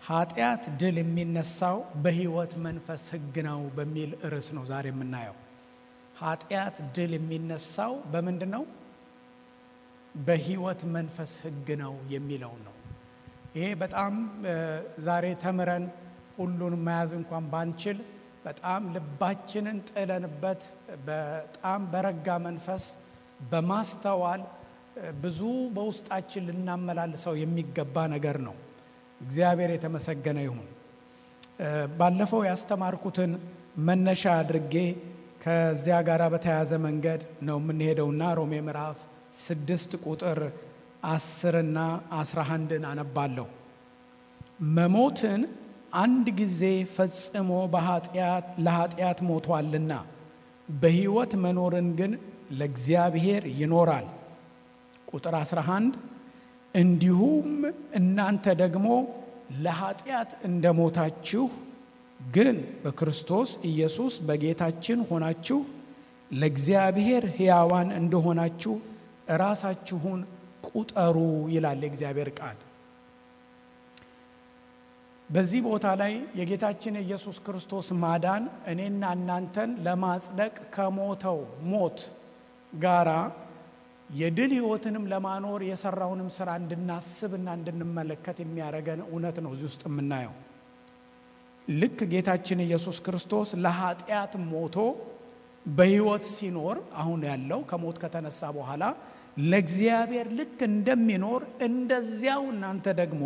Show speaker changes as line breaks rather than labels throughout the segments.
ኃጢአት ድል የሚነሳው በሕይወት መንፈስ ሕግ ነው በሚል ርዕስ ነው ዛሬ የምናየው። ኃጢአት ድል የሚነሳው በምንድን ነው? በሕይወት መንፈስ ሕግ ነው የሚለው ነው። ይሄ በጣም ዛሬ ተምረን ሁሉን መያዝ እንኳን ባንችል በጣም ልባችንን ጥለንበት በጣም በረጋ መንፈስ በማስተዋል ብዙ በውስጣችን ልናመላልሰው የሚገባ ነገር ነው። እግዚአብሔር የተመሰገነ ይሁን። ባለፈው ያስተማርኩትን መነሻ አድርጌ ከዚያ ጋር በተያያዘ መንገድ ነው የምንሄደውና ሮሜ ምዕራፍ ስድስት ቁጥር አስርና አስራ አንድን አነባለሁ። መሞትን አንድ ጊዜ ፈጽሞ ለኃጢአት ሞቷልና በሕይወት መኖርን ግን ለእግዚአብሔር ይኖራል። ቁጥር 11 እንዲሁም እናንተ ደግሞ ለኃጢአት እንደሞታችሁ ግን በክርስቶስ ኢየሱስ በጌታችን ሆናችሁ ለእግዚአብሔር ሕያዋን እንደሆናችሁ ራሳችሁን ቁጠሩ ይላል የእግዚአብሔር ቃል። በዚህ ቦታ ላይ የጌታችን የኢየሱስ ክርስቶስ ማዳን እኔና እናንተን ለማጽደቅ ከሞተው ሞት ጋራ የድል ሕይወትንም ለማኖር የሰራውንም ስራ እንድናስብና እንድንመለከት የሚያደርገን እውነት ነው እዚህ ውስጥ የምናየው። ልክ ጌታችን ኢየሱስ ክርስቶስ ለኃጢአት ሞቶ በሕይወት ሲኖር አሁን ያለው ከሞት ከተነሳ በኋላ ለእግዚአብሔር ልክ እንደሚኖር እንደዚያው እናንተ ደግሞ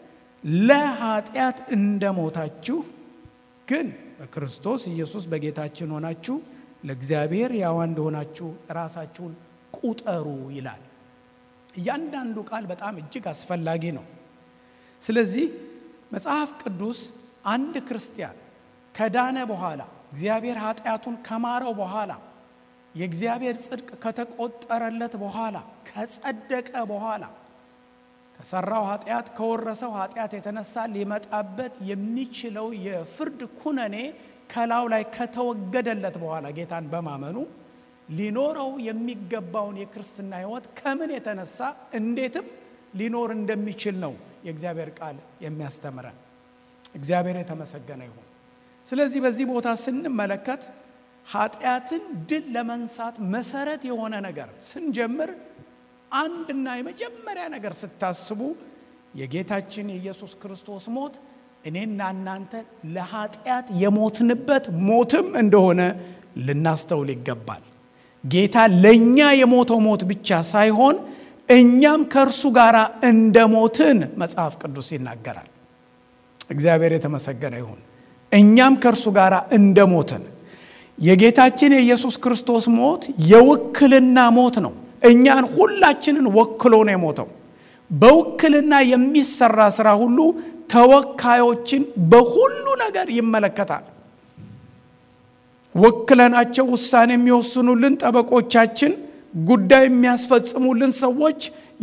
ለኃጢአት እንደሞታችሁ ግን በክርስቶስ ኢየሱስ በጌታችን ሆናችሁ ለእግዚአብሔር ሕያዋን እንደሆናችሁ ራሳችሁን ቁጠሩ ይላል። እያንዳንዱ ቃል በጣም እጅግ አስፈላጊ ነው። ስለዚህ መጽሐፍ ቅዱስ አንድ ክርስቲያን ከዳነ በኋላ እግዚአብሔር ኃጢአቱን ከማረው በኋላ የእግዚአብሔር ጽድቅ ከተቆጠረለት በኋላ ከጸደቀ በኋላ ከሰራው ኃጢአት ከወረሰው ኃጢአት የተነሳ ሊመጣበት የሚችለው የፍርድ ኩነኔ ከላዩ ላይ ከተወገደለት በኋላ ጌታን በማመኑ ሊኖረው የሚገባውን የክርስትና ሕይወት ከምን የተነሳ እንዴትም ሊኖር እንደሚችል ነው የእግዚአብሔር ቃል የሚያስተምረን። እግዚአብሔር የተመሰገነ ይሁን። ስለዚህ በዚህ ቦታ ስንመለከት ኃጢአትን ድል ለመንሳት መሰረት የሆነ ነገር ስንጀምር አንድና የመጀመሪያ ነገር ስታስቡ የጌታችን የኢየሱስ ክርስቶስ ሞት እኔና እናንተ ለኃጢአት የሞትንበት ሞትም እንደሆነ ልናስተውል ይገባል። ጌታ ለእኛ የሞተው ሞት ብቻ ሳይሆን እኛም ከእርሱ ጋር እንደ ሞትን መጽሐፍ ቅዱስ ይናገራል። እግዚአብሔር የተመሰገነ ይሁን። እኛም ከእርሱ ጋር እንደ ሞትን የጌታችን የኢየሱስ ክርስቶስ ሞት የውክልና ሞት ነው። እኛን ሁላችንን ወክሎ ነው የሞተው። በውክልና የሚሰራ ስራ ሁሉ ተወካዮችን በሁሉ ነገር ይመለከታል። ወክለናቸው ውሳኔ የሚወስኑልን ጠበቆቻችን፣ ጉዳይ የሚያስፈጽሙልን ሰዎች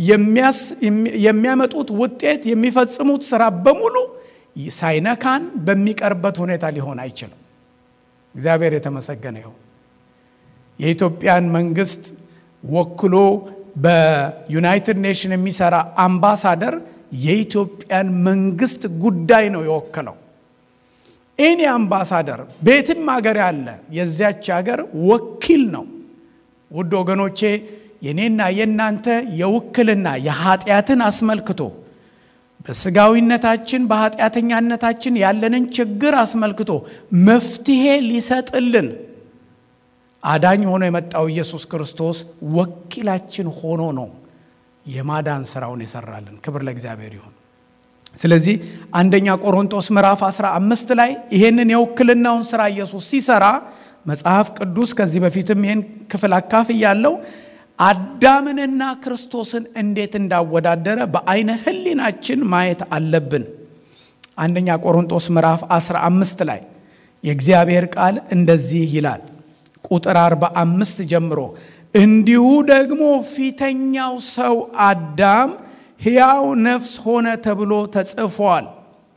የሚያመጡት ውጤት የሚፈጽሙት ስራ በሙሉ ሳይነካን በሚቀርበት ሁኔታ ሊሆን አይችልም። እግዚአብሔር የተመሰገነ ይሁን። የኢትዮጵያን መንግስት ወክሎ በዩናይትድ ኔሽን የሚሰራ አምባሳደር የኢትዮጵያን መንግስት ጉዳይ ነው የወከለው። እኔ አምባሳደር ቤትም ሀገር ያለ የዚያች ሀገር ወኪል ነው። ውድ ወገኖቼ የኔና የእናንተ የውክልና የኃጢአትን አስመልክቶ በስጋዊነታችን በኃጢአተኛነታችን ያለንን ችግር አስመልክቶ መፍትሄ ሊሰጥልን አዳኝ ሆኖ የመጣው ኢየሱስ ክርስቶስ ወኪላችን ሆኖ ነው የማዳን ስራውን የሰራልን። ክብር ለእግዚአብሔር ይሁን። ስለዚህ አንደኛ ቆሮንቶስ ምዕራፍ 15 ላይ ይሄንን የውክልናውን ስራ ኢየሱስ ሲሰራ መጽሐፍ ቅዱስ ከዚህ በፊትም ይህን ክፍል አካፍ ያለው አዳምንና ክርስቶስን እንዴት እንዳወዳደረ በአይነ ህሊናችን ማየት አለብን። አንደኛ ቆሮንቶስ ምዕራፍ 15 ላይ የእግዚአብሔር ቃል እንደዚህ ይላል ቁጥር 45 ጀምሮ እንዲሁ ደግሞ ፊተኛው ሰው አዳም ሕያው ነፍስ ሆነ ተብሎ ተጽፏል።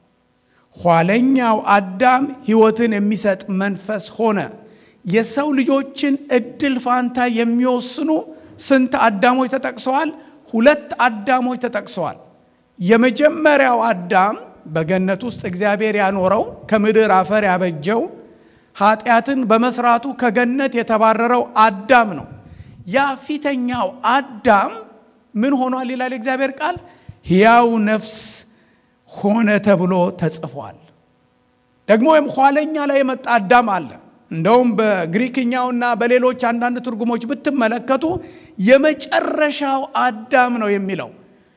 ኋለኛው አዳም ሕይወትን የሚሰጥ መንፈስ ሆነ። የሰው ልጆችን እድል ፋንታ የሚወስኑ ስንት አዳሞች ተጠቅሰዋል? ሁለት አዳሞች ተጠቅሰዋል። የመጀመሪያው አዳም በገነት ውስጥ እግዚአብሔር ያኖረው ከምድር አፈር ያበጀው ኃጢአትን በመስራቱ ከገነት የተባረረው አዳም ነው። ያ ፊተኛው አዳም ምን ሆኗል ይላል የእግዚአብሔር ቃል? ሕያው ነፍስ ሆነ ተብሎ ተጽፏል። ደግሞ ወይም ኋለኛ ላይ የመጣ አዳም አለ። እንደውም በግሪክኛውና በሌሎች አንዳንድ ትርጉሞች ብትመለከቱ የመጨረሻው አዳም ነው የሚለው።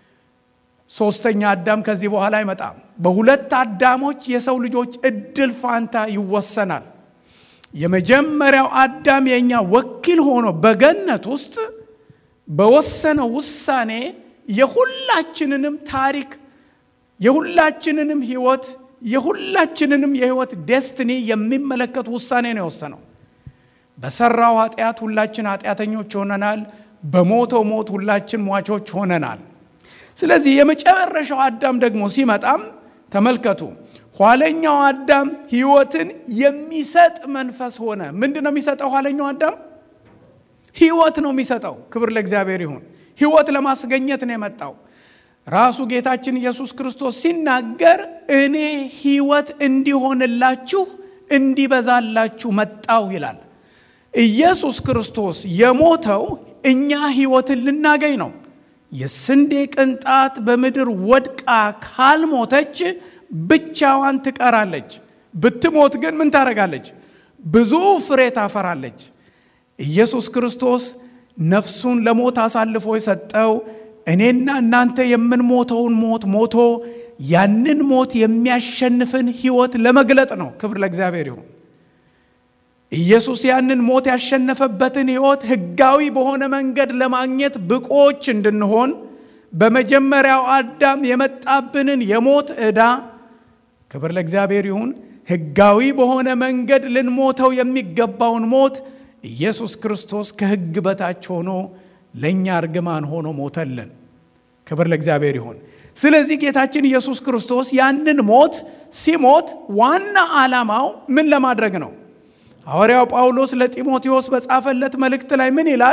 ሶስተኛ አዳም ከዚህ በኋላ አይመጣም። በሁለት አዳሞች የሰው ልጆች እድል ፋንታ ይወሰናል። የመጀመሪያው አዳም የእኛ ወኪል ሆኖ በገነት ውስጥ በወሰነው ውሳኔ የሁላችንንም ታሪክ የሁላችንንም ህይወት የሁላችንንም የህይወት ዴስትኒ የሚመለከት ውሳኔ ነው የወሰነው። በሰራው ኃጢአት ሁላችን ኃጢአተኞች ሆነናል። በሞተው ሞት ሁላችን ሟቾች ሆነናል። ስለዚህ የመጨረሻው አዳም ደግሞ ሲመጣም ተመልከቱ፣ ኋለኛው አዳም ህይወትን የሚሰጥ መንፈስ ሆነ። ምንድን ነው የሚሰጠው? ኋለኛው አዳም ህይወት ነው የሚሰጠው። ክብር ለእግዚአብሔር ይሁን። ህይወት ለማስገኘት ነው የመጣው። ራሱ ጌታችን ኢየሱስ ክርስቶስ ሲናገር እኔ ህይወት እንዲሆንላችሁ እንዲበዛላችሁ መጣው ይላል። ኢየሱስ ክርስቶስ የሞተው እኛ ህይወትን ልናገኝ ነው። የስንዴ ቅንጣት በምድር ወድቃ ካልሞተች ብቻዋን ትቀራለች። ብትሞት ግን ምን ታደርጋለች? ብዙ ፍሬ ታፈራለች። ኢየሱስ ክርስቶስ ነፍሱን ለሞት አሳልፎ የሰጠው እኔና እናንተ የምንሞተውን ሞት ሞቶ ያንን ሞት የሚያሸንፍን ህይወት ለመግለጥ ነው። ክብር ለእግዚአብሔር ይሁን። ኢየሱስ ያንን ሞት ያሸነፈበትን ህይወት ህጋዊ በሆነ መንገድ ለማግኘት ብቆች እንድንሆን በመጀመሪያው አዳም የመጣብንን የሞት ዕዳ ክብር ለእግዚአብሔር ይሁን ህጋዊ በሆነ መንገድ ልንሞተው የሚገባውን ሞት ኢየሱስ ክርስቶስ ከህግ በታች ሆኖ ለእኛ እርግማን ሆኖ ሞተልን። ክብር ለእግዚአብሔር ይሁን። ስለዚህ ጌታችን ኢየሱስ ክርስቶስ ያንን ሞት ሲሞት ዋና ዓላማው ምን ለማድረግ ነው? ሐዋርያው ጳውሎስ ለጢሞቴዎስ በጻፈለት መልእክት ላይ ምን ይላል?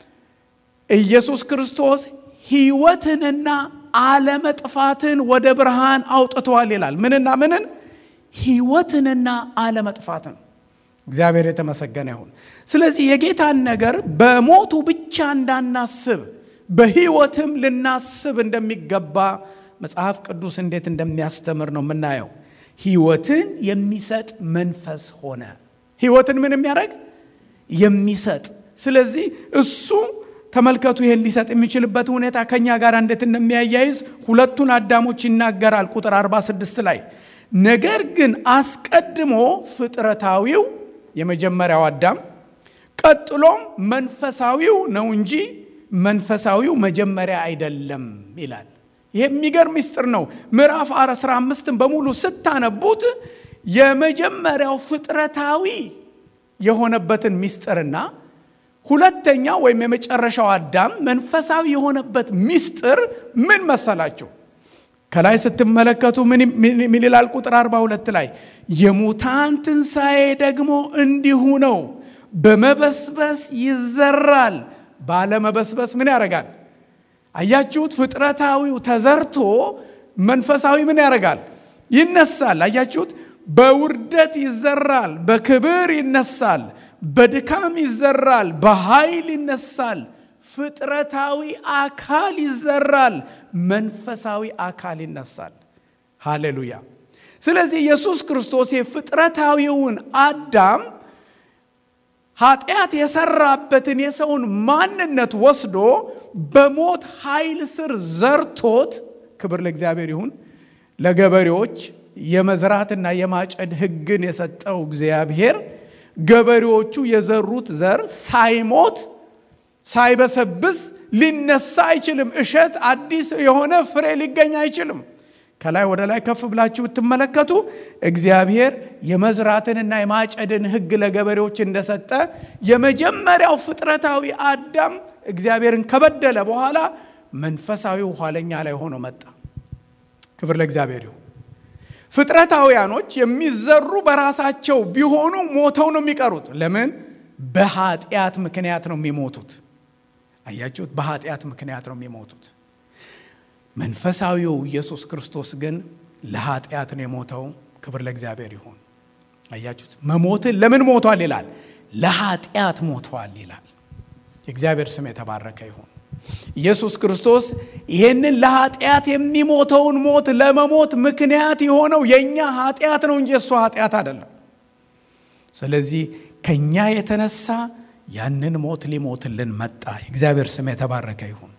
ኢየሱስ ክርስቶስ ህይወትንና አለመጥፋትን ወደ ብርሃን አውጥተዋል ይላል። ምንና ምንን? ህይወትንና አለመጥፋትን። እግዚአብሔር የተመሰገነ ይሁን። ስለዚህ የጌታን ነገር በሞቱ ብቻ እንዳናስብ በህይወትም ልናስብ እንደሚገባ መጽሐፍ ቅዱስ እንዴት እንደሚያስተምር ነው የምናየው። ህይወትን የሚሰጥ መንፈስ ሆነ። ህይወትን ምን የሚያደርግ የሚሰጥ። ስለዚህ እሱ ተመልከቱ፣ ይህን ሊሰጥ የሚችልበት ሁኔታ ከኛ ጋር እንዴት እንደሚያያይዝ ሁለቱን አዳሞች ይናገራል። ቁጥር 46 ላይ ነገር ግን አስቀድሞ ፍጥረታዊው የመጀመሪያው አዳም ቀጥሎም መንፈሳዊው ነው እንጂ መንፈሳዊው መጀመሪያ አይደለም ይላል። ይሄ የሚገርም ምስጢር ነው። ምዕራፍ 15ን በሙሉ ስታነቡት የመጀመሪያው ፍጥረታዊ የሆነበትን ምስጢርና ሁለተኛ ወይም የመጨረሻው አዳም መንፈሳዊ የሆነበት ምስጢር ምን መሰላቸው? ከላይ ስትመለከቱ ምን ይላል? ቁጥር 42 ላይ የሙታን ትንሣኤ ደግሞ እንዲሁ ነው። በመበስበስ ይዘራል፣ ባለመበስበስ ምን ያደርጋል? አያችሁት? ፍጥረታዊው ተዘርቶ መንፈሳዊ ምን ያደርጋል? ይነሳል። አያችሁት? በውርደት ይዘራል፣ በክብር ይነሳል፣ በድካም ይዘራል፣ በኃይል ይነሳል። ፍጥረታዊ አካል ይዘራል፣ መንፈሳዊ አካል ይነሳል። ሃሌሉያ። ስለዚህ ኢየሱስ ክርስቶስ የፍጥረታዊውን አዳም ኃጢአት የሰራበትን የሰውን ማንነት ወስዶ በሞት ኃይል ስር ዘርቶት፣ ክብር ለእግዚአብሔር ይሁን። ለገበሬዎች የመዝራትና የማጨድ ሕግን የሰጠው እግዚአብሔር ገበሬዎቹ የዘሩት ዘር ሳይሞት ሳይበሰብስ ሊነሳ አይችልም። እሸት አዲስ የሆነ ፍሬ ሊገኝ አይችልም። ከላይ ወደ ላይ ከፍ ብላችሁ ብትመለከቱ እግዚአብሔር የመዝራትንና የማጨድን ሕግ ለገበሬዎች እንደሰጠ የመጀመሪያው ፍጥረታዊ አዳም እግዚአብሔርን ከበደለ በኋላ መንፈሳዊው ኋለኛ ላይ ሆኖ መጣ። ክብር ለእግዚአብሔር ይሁን። ፍጥረታውያኖች የሚዘሩ በራሳቸው ቢሆኑ ሞተው ነው የሚቀሩት። ለምን? በኃጢአት ምክንያት ነው የሚሞቱት። አያችሁት? በኃጢአት ምክንያት ነው የሚሞቱት። መንፈሳዊው ኢየሱስ ክርስቶስ ግን ለኃጢአት ነው የሞተው። ክብር ለእግዚአብሔር ይሁን። አያችሁት? መሞትን ለምን ሞቷል ይላል? ለኃጢአት ሞቷል ይላል። የእግዚአብሔር ስም የተባረከ ይሁን። ኢየሱስ ክርስቶስ ይሄንን ለኃጢአት የሚሞተውን ሞት ለመሞት ምክንያት የሆነው የእኛ ኃጢአት ነው እንጂ እሱ ኃጢአት አይደለም። ስለዚህ ከእኛ የተነሳ ያንን ሞት ሊሞትልን መጣ። የእግዚአብሔር ስም የተባረከ ይሁን።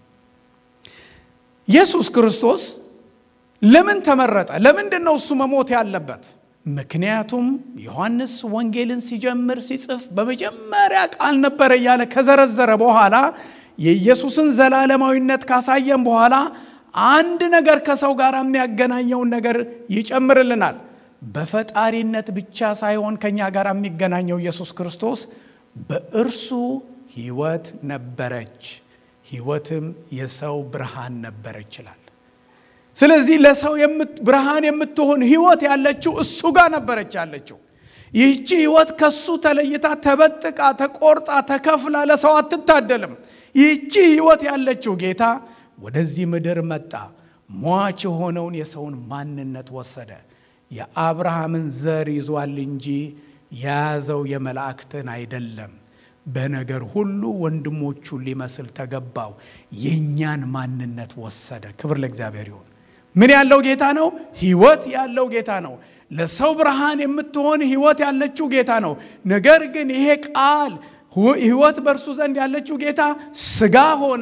ኢየሱስ ክርስቶስ ለምን ተመረጠ? ለምንድን ነው እሱ መሞት ያለበት? ምክንያቱም ዮሐንስ ወንጌልን ሲጀምር ሲጽፍ በመጀመሪያ ቃል ነበረ እያለ ከዘረዘረ በኋላ የኢየሱስን ዘላለማዊነት ካሳየን በኋላ አንድ ነገር ከሰው ጋር የሚያገናኘውን ነገር ይጨምርልናል። በፈጣሪነት ብቻ ሳይሆን ከኛ ጋር የሚገናኘው ኢየሱስ ክርስቶስ በእርሱ ሕይወት ነበረች፣ ሕይወትም የሰው ብርሃን ነበረች ይላል። ስለዚህ ለሰው ብርሃን የምትሆን ሕይወት ያለችው እሱ ጋር ነበረች ያለችው። ይህቺ ሕይወት ከሱ ተለይታ ተበጥቃ ተቆርጣ ተከፍላ ለሰው አትታደልም። ይህቺ ሕይወት ያለችው ጌታ ወደዚህ ምድር መጣ። ሟች የሆነውን የሰውን ማንነት ወሰደ። የአብርሃምን ዘር ይዟል እንጂ የያዘው የመላእክትን አይደለም። በነገር ሁሉ ወንድሞቹን ሊመስል ተገባው። የእኛን ማንነት ወሰደ። ክብር ለእግዚአብሔር ይሁን። ምን ያለው ጌታ ነው? ሕይወት ያለው ጌታ ነው። ለሰው ብርሃን የምትሆን ሕይወት ያለችው ጌታ ነው። ነገር ግን ይሄ ቃል ሕይወት በእርሱ ዘንድ ያለችው ጌታ ሥጋ ሆነ፣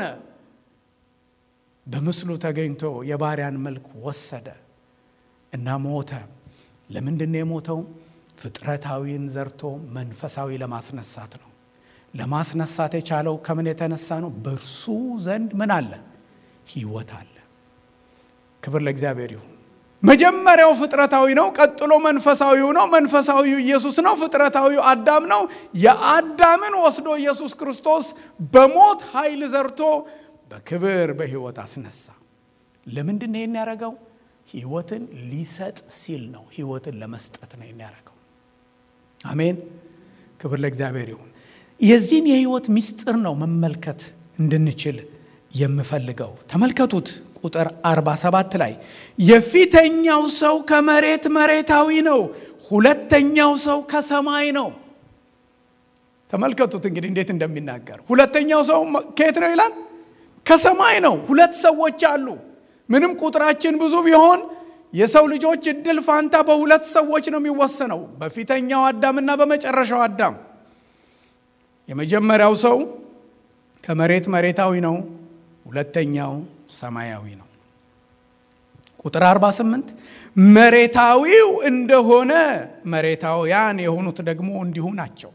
በምስሉ ተገኝቶ የባሪያን መልክ ወሰደ እና ሞተ። ለምንድን ነው የሞተው? ፍጥረታዊን ዘርቶ መንፈሳዊ ለማስነሳት ነው። ለማስነሳት የቻለው ከምን የተነሳ ነው? በእርሱ ዘንድ ምን አለ? ሕይወት አለ። ክብር ለእግዚአብሔር ይሁን። መጀመሪያው ፍጥረታዊ ነው። ቀጥሎ መንፈሳዊው ነው። መንፈሳዊው ኢየሱስ ነው። ፍጥረታዊው አዳም ነው። የአዳምን ወስዶ ኢየሱስ ክርስቶስ በሞት ኃይል ዘርቶ በክብር በሕይወት አስነሳ። ለምንድን ነው ይህን ያደረገው? ሕይወትን ሊሰጥ ሲል ነው። ሕይወትን ለመስጠት ነው ይህን ያደረገው። አሜን። ክብር ለእግዚአብሔር ይሁን። የዚህን የሕይወት ምስጢር ነው መመልከት እንድንችል የምፈልገው። ተመልከቱት ቁጥር 47 ላይ የፊተኛው ሰው ከመሬት መሬታዊ ነው፣ ሁለተኛው ሰው ከሰማይ ነው። ተመልከቱት እንግዲህ እንዴት እንደሚናገር። ሁለተኛው ሰው ከየት ነው ይላል? ከሰማይ ነው። ሁለት ሰዎች አሉ። ምንም ቁጥራችን ብዙ ቢሆን የሰው ልጆች እድል ፋንታ በሁለት ሰዎች ነው የሚወሰነው፣ በፊተኛው አዳምና በመጨረሻው አዳም። የመጀመሪያው ሰው ከመሬት መሬታዊ ነው፣ ሁለተኛው ሰማያዊ ነው። ቁጥር 48 መሬታዊው እንደሆነ መሬታውያን የሆኑት ደግሞ እንዲሁ ናቸው።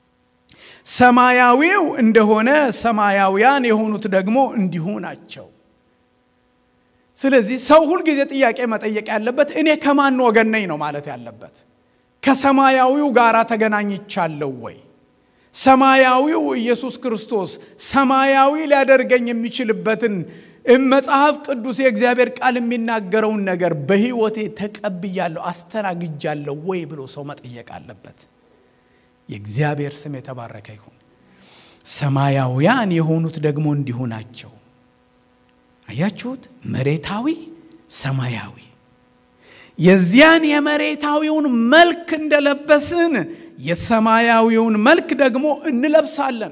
ሰማያዊው እንደሆነ ሰማያውያን የሆኑት ደግሞ እንዲሁ ናቸው። ስለዚህ ሰው ሁልጊዜ ጥያቄ መጠየቅ ያለበት እኔ ከማን ወገን ነኝ ነው ማለት ያለበት። ከሰማያዊው ጋር ተገናኝቻለሁ ወይ? ሰማያዊው ኢየሱስ ክርስቶስ ሰማያዊ ሊያደርገኝ የሚችልበትን መጽሐፍ ቅዱስ የእግዚአብሔር ቃል የሚናገረውን ነገር በሕይወቴ ተቀብያለሁ፣ አስተናግጃለሁ ወይ ብሎ ሰው መጠየቅ አለበት። የእግዚአብሔር ስም የተባረከ ይሁን። ሰማያውያን የሆኑት ደግሞ እንዲሁ ናቸው። አያችሁት? መሬታዊ፣ ሰማያዊ። የዚያን የመሬታዊውን መልክ እንደለበስን የሰማያዊውን መልክ ደግሞ እንለብሳለን።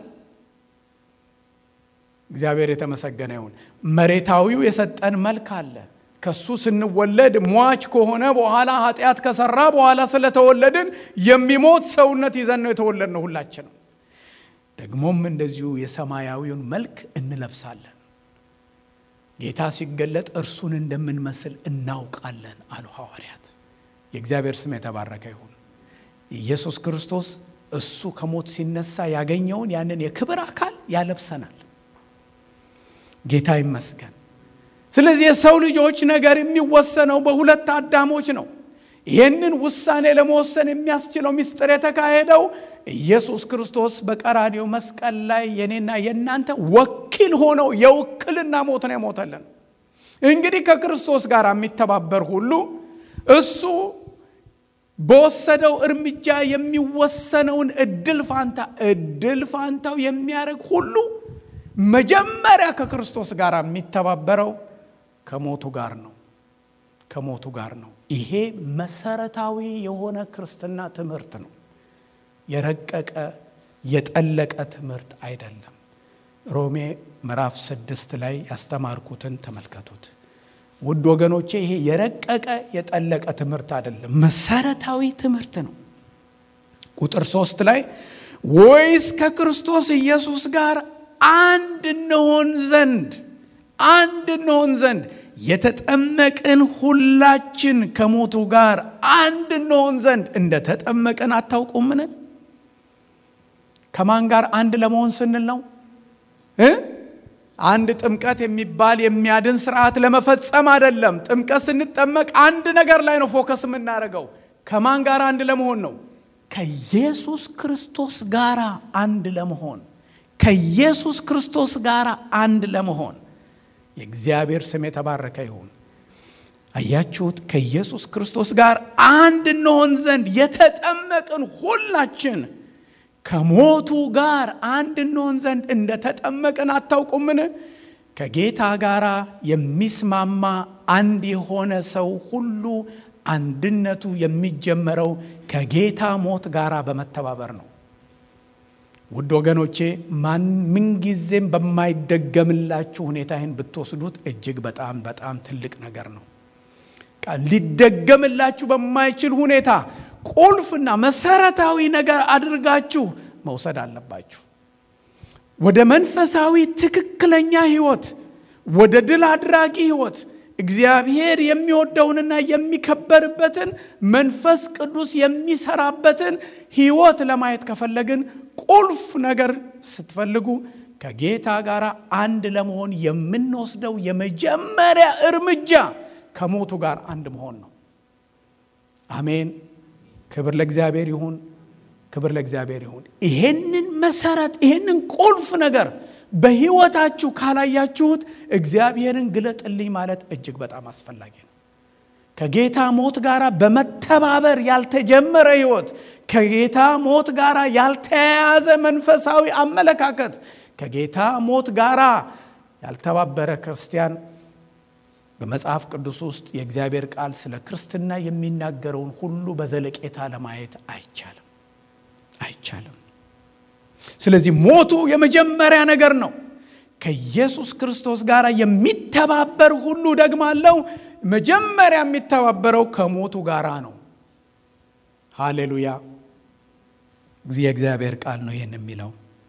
እግዚአብሔር የተመሰገነ ይሁን። መሬታዊው የሰጠን መልክ አለ። ከሱ ስንወለድ ሟች ከሆነ በኋላ ኃጢአት ከሰራ በኋላ ስለተወለድን የሚሞት ሰውነት ይዘን ነው የተወለድነው ሁላችንም። ደግሞም እንደዚሁ የሰማያዊውን መልክ እንለብሳለን። ጌታ ሲገለጥ እርሱን እንደምንመስል እናውቃለን አሉ ሐዋርያት። የእግዚአብሔር ስም የተባረከ ይሁን። ኢየሱስ ክርስቶስ እሱ ከሞት ሲነሳ ያገኘውን ያንን የክብር አካል ያለብሰናል። ጌታ ይመስገን። ስለዚህ የሰው ልጆች ነገር የሚወሰነው በሁለት አዳሞች ነው። ይህንን ውሳኔ ለመወሰን የሚያስችለው ምስጢር የተካሄደው ኢየሱስ ክርስቶስ በቀራኔው መስቀል ላይ የኔና የእናንተ ወኪል ሆነው የውክልና ሞት ነው የሞተልን። እንግዲህ ከክርስቶስ ጋር የሚተባበር ሁሉ እሱ በወሰደው እርምጃ የሚወሰነውን እድል ፋንታ እድል ፋንታው የሚያደርግ ሁሉ መጀመሪያ ከክርስቶስ ጋር የሚተባበረው ከሞቱ ጋር ነው። ከሞቱ ጋር ነው። ይሄ መሰረታዊ የሆነ ክርስትና ትምህርት ነው። የረቀቀ የጠለቀ ትምህርት አይደለም። ሮሜ ምዕራፍ ስድስት ላይ ያስተማርኩትን ተመልከቱት ውድ ወገኖቼ። ይሄ የረቀቀ የጠለቀ ትምህርት አይደለም፣ መሰረታዊ ትምህርት ነው። ቁጥር ሶስት ላይ ወይስ ከክርስቶስ ኢየሱስ ጋር አንድ እንሆን ዘንድ አንድ እንሆን ዘንድ የተጠመቅን ሁላችን ከሞቱ ጋር አንድ እንሆን ዘንድ እንደ ተጠመቅን አታውቁምን? ከማን ጋር አንድ ለመሆን ስንል ነው እ አንድ ጥምቀት የሚባል የሚያድን ስርዓት ለመፈጸም አይደለም። ጥምቀት ስንጠመቅ አንድ ነገር ላይ ነው ፎከስ የምናደርገው። ከማን ጋር አንድ ለመሆን ነው? ከኢየሱስ ክርስቶስ ጋር አንድ ለመሆን ከኢየሱስ ክርስቶስ ጋር አንድ ለመሆን የእግዚአብሔር ስም የተባረከ ይሁን። አያችሁት? ከኢየሱስ ክርስቶስ ጋር አንድ እንሆን ዘንድ የተጠመቅን ሁላችን ከሞቱ ጋር አንድ እንሆን ዘንድ እንደ ተጠመቅን አታውቁምን? ከጌታ ጋር የሚስማማ አንድ የሆነ ሰው ሁሉ አንድነቱ የሚጀመረው ከጌታ ሞት ጋር በመተባበር ነው። ውድ ወገኖቼ ማን ምንጊዜም በማይደገምላችሁ ሁኔታ ይህን ብትወስዱት እጅግ በጣም በጣም ትልቅ ነገር ነው። ሊደገምላችሁ በማይችል ሁኔታ ቁልፍና መሰረታዊ ነገር አድርጋችሁ መውሰድ አለባችሁ። ወደ መንፈሳዊ ትክክለኛ ህይወት፣ ወደ ድል አድራጊ ህይወት እግዚአብሔር የሚወደውንና የሚከበርበትን መንፈስ ቅዱስ የሚሰራበትን ህይወት ለማየት ከፈለግን ቁልፍ ነገር ስትፈልጉ ከጌታ ጋር አንድ ለመሆን የምንወስደው የመጀመሪያ እርምጃ ከሞቱ ጋር አንድ መሆን ነው። አሜን። ክብር ለእግዚአብሔር ይሁን። ክብር ለእግዚአብሔር ይሁን። ይሄንን መሰረት ይሄንን ቁልፍ ነገር በህይወታችሁ ካላያችሁት እግዚአብሔርን ግለጥልኝ ማለት እጅግ በጣም አስፈላጊ ነው። ከጌታ ሞት ጋር በመተባበር ያልተጀመረ ህይወት፣ ከጌታ ሞት ጋር ያልተያያዘ መንፈሳዊ አመለካከት፣ ከጌታ ሞት ጋር ያልተባበረ ክርስቲያን በመጽሐፍ ቅዱስ ውስጥ የእግዚአብሔር ቃል ስለ ክርስትና የሚናገረውን ሁሉ በዘለቄታ ለማየት አይቻልም አይቻልም። ስለዚህ ሞቱ የመጀመሪያ ነገር ነው። ከኢየሱስ ክርስቶስ ጋር የሚተባበር ሁሉ ደግማለው መጀመሪያ የሚተባበረው ከሞቱ ጋር ነው። ሃሌሉያ! የእግዚአብሔር ቃል ነው ይህን የሚለው።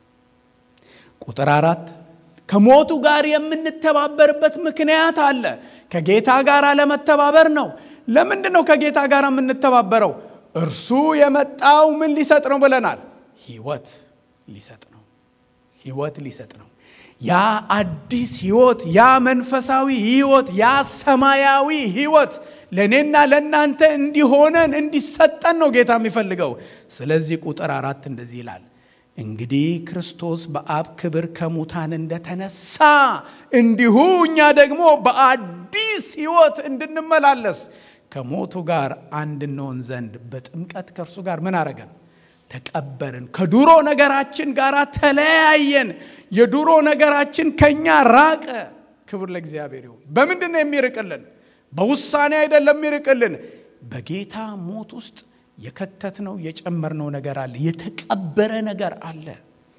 ቁጥር አራት ከሞቱ ጋር የምንተባበርበት ምክንያት አለ። ከጌታ ጋር ለመተባበር ነው። ለምንድን ነው ከጌታ ጋር የምንተባበረው? እርሱ የመጣው ምን ሊሰጥ ነው ብለናል? ህይወት ሊሰጥ ነው። ህይወት ሊሰጥ ነው። ያ አዲስ ህይወት፣ ያ መንፈሳዊ ህይወት፣ ያ ሰማያዊ ህይወት ለእኔና ለእናንተ እንዲሆነን እንዲሰጠን ነው ጌታ የሚፈልገው። ስለዚህ ቁጥር አራት እንደዚህ ይላል እንግዲህ ክርስቶስ በአብ ክብር ከሙታን እንደተነሳ እንዲሁ እኛ ደግሞ በአዲስ ህይወት እንድንመላለስ ከሞቱ ጋር አንድ እንሆን ዘንድ በጥምቀት ከእርሱ ጋር ምን አረገን? ተቀበርን። ከድሮ ነገራችን ጋር ተለያየን። የድሮ ነገራችን ከኛ ራቀ። ክብር ለእግዚአብሔር ይሁን። በምንድን ነው የሚርቅልን? በውሳኔ አይደለም የሚርቅልን። በጌታ ሞት ውስጥ የከተትነው የጨመርነው ነገር አለ። የተቀበረ ነገር አለ።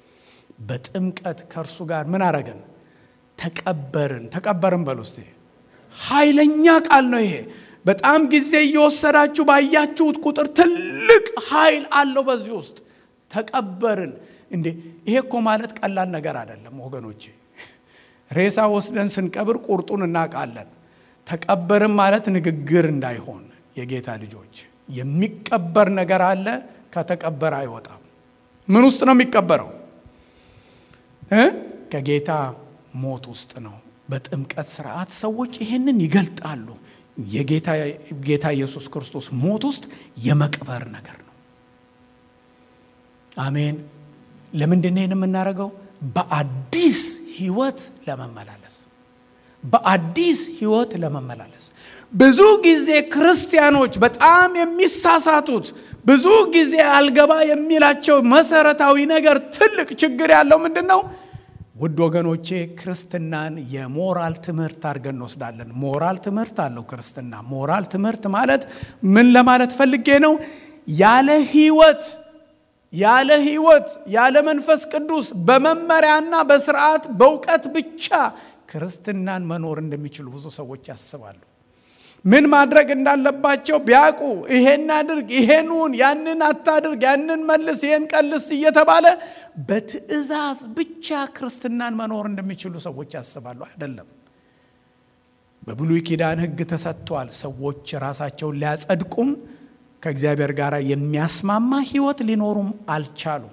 በጥምቀት ከእርሱ ጋር ምን አረገን? ተቀበርን። ተቀበርን በል ውስጥ ኃይለኛ ቃል ነው ይሄ። በጣም ጊዜ እየወሰዳችሁ ባያችሁት ቁጥር ትልቅ ኃይል አለው በዚህ ውስጥ ተቀበርን። እንዴ ይሄ እኮ ማለት ቀላል ነገር አይደለም ወገኖቼ። ሬሳ ወስደን ስንቀብር ቁርጡን እናውቃለን። ተቀበርን ማለት ንግግር እንዳይሆን የጌታ ልጆች የሚቀበር ነገር አለ። ከተቀበረ አይወጣም። ምን ውስጥ ነው የሚቀበረው? ከጌታ ሞት ውስጥ ነው። በጥምቀት ስርዓት ሰዎች ይህንን ይገልጣሉ። የጌታ ኢየሱስ ክርስቶስ ሞት ውስጥ የመቅበር ነገር ነው። አሜን። ለምንድን ነው ይህን የምናደርገው? በአዲስ ህይወት ለመመላለስ በአዲስ ህይወት ለመመላለስ ብዙ ጊዜ ክርስቲያኖች በጣም የሚሳሳቱት ብዙ ጊዜ አልገባ የሚላቸው መሰረታዊ ነገር ትልቅ ችግር ያለው ምንድን ነው? ውድ ወገኖቼ ክርስትናን የሞራል ትምህርት አድርገን እንወስዳለን። ሞራል ትምህርት አለው ክርስትና። ሞራል ትምህርት ማለት ምን ለማለት ፈልጌ ነው? ያለ ህይወት ያለ ህይወት ያለ መንፈስ ቅዱስ በመመሪያና በስርዓት በእውቀት ብቻ ክርስትናን መኖር እንደሚችሉ ብዙ ሰዎች ያስባሉ። ምን ማድረግ እንዳለባቸው ቢያውቁ ይሄን አድርግ፣ ይሄንን፣ ያንን አታድርግ፣ ያንን መልስ፣ ይሄን ቀልስ እየተባለ በትዕዛዝ ብቻ ክርስትናን መኖር እንደሚችሉ ሰዎች ያስባሉ። አይደለም። በብሉይ ኪዳን ህግ ተሰጥቷል። ሰዎች ራሳቸውን ሊያጸድቁም ከእግዚአብሔር ጋር የሚያስማማ ህይወት ሊኖሩም አልቻሉም።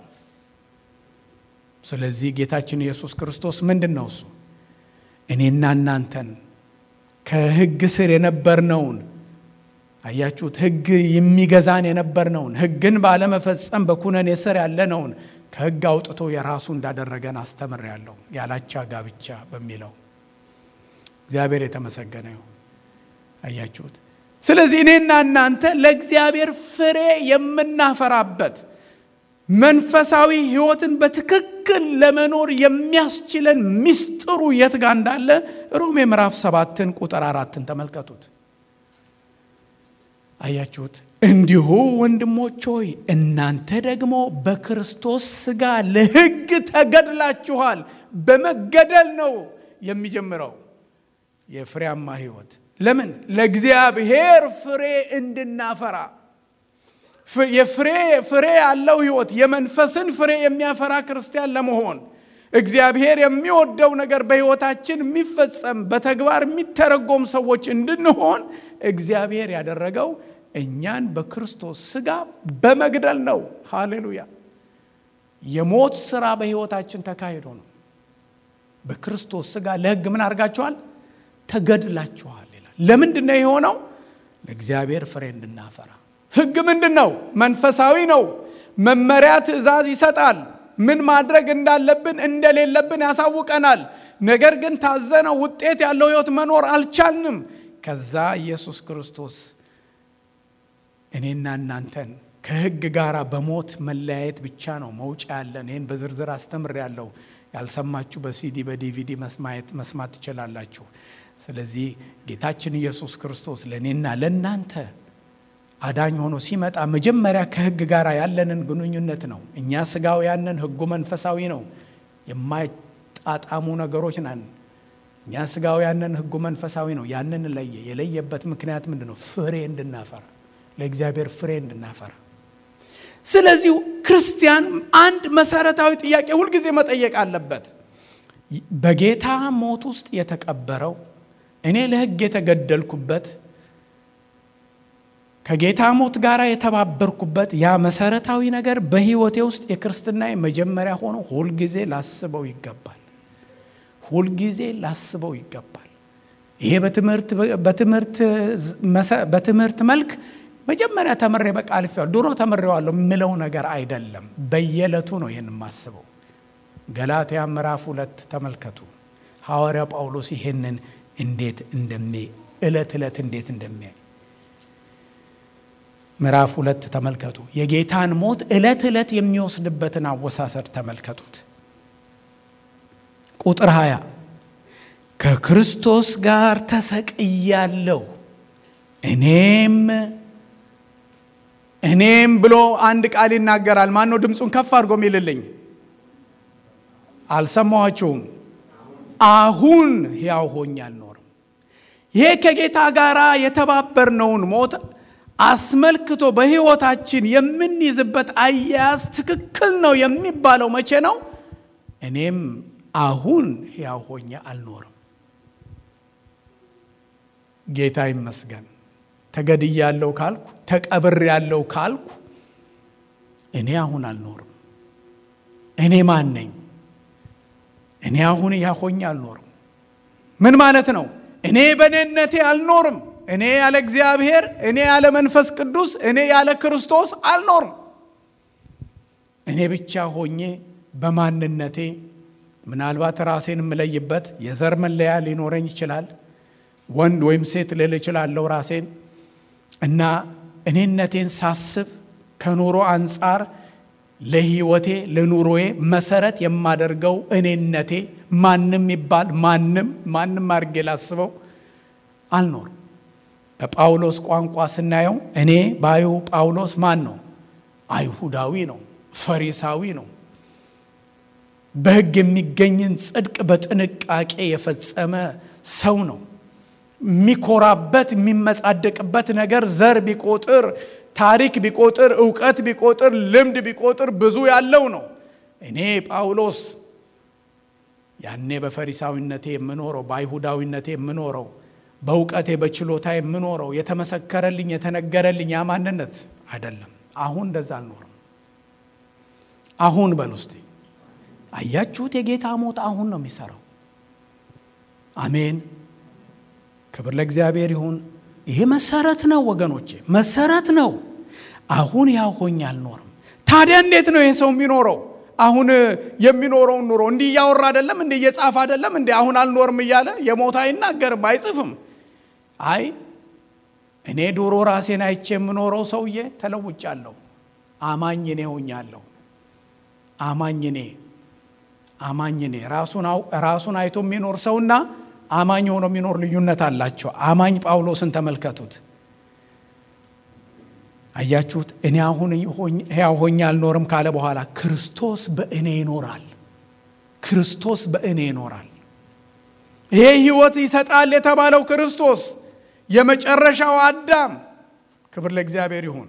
ስለዚህ ጌታችን ኢየሱስ ክርስቶስ ምንድን ነው እሱ እኔና እናንተን ከህግ ስር የነበርነውን አያችሁት፣ ህግ የሚገዛን የነበርነውን ህግን ባለመፈጸም በኩነኔ ስር ያለነውን ከህግ አውጥቶ የራሱ እንዳደረገን አስተምሬያለሁ። ያላቻ ጋብቻ በሚለው እግዚአብሔር የተመሰገነ ይሁን። አያችሁት። ስለዚህ እኔና እናንተ ለእግዚአብሔር ፍሬ የምናፈራበት መንፈሳዊ ህይወትን በትክክል ለመኖር የሚያስችለን ምስጢሩ የት ጋር እንዳለ ሮሜ ምዕራፍ ሰባትን ቁጥር አራትን ተመልከቱት። አያችሁት። እንዲሁ ወንድሞች ሆይ እናንተ ደግሞ በክርስቶስ ሥጋ ለሕግ ተገድላችኋል። በመገደል ነው የሚጀምረው የፍሬያማ ህይወት። ለምን? ለእግዚአብሔር ፍሬ እንድናፈራ የፍሬ ፍሬ ያለው ህይወት የመንፈስን ፍሬ የሚያፈራ ክርስቲያን ለመሆን እግዚአብሔር የሚወደው ነገር በህይወታችን የሚፈጸም በተግባር የሚተረጎም ሰዎች እንድንሆን እግዚአብሔር ያደረገው እኛን በክርስቶስ ሥጋ በመግደል ነው። ሃሌሉያ! የሞት ስራ በህይወታችን ተካሂዶ ነው። በክርስቶስ ሥጋ ለህግ ምን አድርጋችኋል? ተገድላችኋል ይላል። ለምንድን ነው የሆነው? ለእግዚአብሔር ፍሬ እንድናፈራ ህግ ምንድን ነው? መንፈሳዊ ነው። መመሪያ፣ ትእዛዝ ይሰጣል። ምን ማድረግ እንዳለብን እንደሌለብን ያሳውቀናል። ነገር ግን ታዘነው ውጤት ያለው ህይወት መኖር አልቻልንም። ከዛ ኢየሱስ ክርስቶስ እኔና እናንተን ከህግ ጋር በሞት መለያየት ብቻ ነው መውጫ ያለን። ይህን በዝርዝር አስተምር ያለው ያልሰማችሁ በሲዲ በዲቪዲ መስማት ትችላላችሁ። ስለዚህ ጌታችን ኢየሱስ ክርስቶስ ለእኔና ለእናንተ አዳኝ ሆኖ ሲመጣ መጀመሪያ ከህግ ጋር ያለንን ግንኙነት ነው። እኛ ስጋውያንን፣ ህጉ መንፈሳዊ ነው። የማይጣጣሙ ነገሮች ነን። እኛ ስጋውያንን፣ ህጉ መንፈሳዊ ነው። ያንን ለየ። የለየበት ምክንያት ምንድን ነው? ፍሬ እንድናፈራ፣ ለእግዚአብሔር ፍሬ እንድናፈራ። ስለዚህ ክርስቲያን አንድ መሰረታዊ ጥያቄ ሁልጊዜ መጠየቅ አለበት። በጌታ ሞት ውስጥ የተቀበረው እኔ ለህግ የተገደልኩበት ከጌታ ሞት ጋር የተባበርኩበት ያ መሰረታዊ ነገር በህይወቴ ውስጥ የክርስትና መጀመሪያ ሆኖ ሁልጊዜ ላስበው ይገባል። ሁልጊዜ ላስበው ይገባል። ይሄ በትምህርት መልክ መጀመሪያ ተምሬ በቃ አልፌዋለሁ፣ ድሮ ተምሬዋለሁ የምለው ነገር አይደለም። በየዕለቱ ነው ይህን የማስበው። ገላትያ ምዕራፍ ሁለት ተመልከቱ። ሐዋርያ ጳውሎስ ይሄንን እንዴት እንደሚያይ ዕለት ዕለት እንዴት እንደሚያይ ምዕራፍ ሁለት ተመልከቱ። የጌታን ሞት ዕለት ዕለት የሚወስድበትን አወሳሰድ ተመልከቱት። ቁጥር 20 ከክርስቶስ ጋር ተሰቅያለሁ እኔም እኔም ብሎ አንድ ቃል ይናገራል። ማን ነው ድምፁን ከፍ አድርጎ የሚልልኝ? አልሰማኋችሁም? አሁን ሕያው ሆኜ አልኖርም። ይሄ ከጌታ ጋር የተባበርነውን ሞት አስመልክቶ በሕይወታችን የምንይዝበት አያያዝ ትክክል ነው የሚባለው መቼ ነው? እኔም አሁን ሕያው ሆኜ አልኖርም። ጌታ ይመስገን። ተገድያለሁ ካልኩ ተቀብሬያለሁ ካልኩ እኔ አሁን አልኖርም። እኔ ማን ነኝ? እኔ አሁን ሕያው ሆኜ አልኖርም። ምን ማለት ነው? እኔ በእኔነቴ አልኖርም። እኔ ያለ እግዚአብሔር፣ እኔ ያለ መንፈስ ቅዱስ፣ እኔ ያለ ክርስቶስ አልኖርም። እኔ ብቻ ሆኜ በማንነቴ ምናልባት ራሴን የምለይበት የዘር መለያ ሊኖረኝ ይችላል። ወንድ ወይም ሴት ልል እችላለሁ ራሴን እና እኔነቴን ሳስብ ከኑሮ አንጻር ለህይወቴ ለኑሮዬ መሰረት የማደርገው እኔነቴ ማንም ይባል ማንም ማንም አድርጌ ላስበው አልኖርም። በጳውሎስ ቋንቋ ስናየው እኔ ባዩ ጳውሎስ ማን ነው? አይሁዳዊ ነው፣ ፈሪሳዊ ነው። በሕግ የሚገኝን ጽድቅ በጥንቃቄ የፈጸመ ሰው ነው። የሚኮራበት የሚመጻደቅበት ነገር ዘር ቢቆጥር ታሪክ ቢቆጥር እውቀት ቢቆጥር ልምድ ቢቆጥር ብዙ ያለው ነው። እኔ ጳውሎስ ያኔ በፈሪሳዊነቴ የምኖረው በአይሁዳዊነቴ የምኖረው በእውቀቴ በችሎታ የምኖረው የተመሰከረልኝ የተነገረልኝ ያ ማንነት አይደለም። አሁን እንደዛ አልኖርም። አሁን በል ውስጥ አያችሁት? የጌታ ሞት አሁን ነው የሚሰራው። አሜን። ክብር ለእግዚአብሔር ይሁን። ይሄ መሰረት ነው ወገኖቼ፣ መሰረት ነው። አሁን ያው ሆኜ አልኖርም። ታዲያ እንዴት ነው ይሄ ሰው የሚኖረው? አሁን የሚኖረውን ኑሮ እንዲህ እያወራ አይደለም እንዲህ እየጻፈ አይደለም እንዲህ አሁን አልኖርም እያለ የሞት አይናገርም አይጽፍም። አይ እኔ ድሮ ራሴን አይቼ የምኖረው ሰውዬ ተለውጫለሁ። አማኝ እኔ ሆኛለሁ። አማኝ እኔ አማኝ እኔ ራሱን አይቶ የሚኖር ሰውና አማኝ ሆኖ የሚኖር ልዩነት አላቸው። አማኝ ጳውሎስን ተመልከቱት። አያችሁት? እኔ አሁን ሕያው ሆኜ አልኖርም ካለ በኋላ ክርስቶስ በእኔ ይኖራል። ክርስቶስ በእኔ ይኖራል። ይሄ ሕይወት ይሰጣል የተባለው ክርስቶስ የመጨረሻው አዳም፣ ክብር ለእግዚአብሔር ይሁን።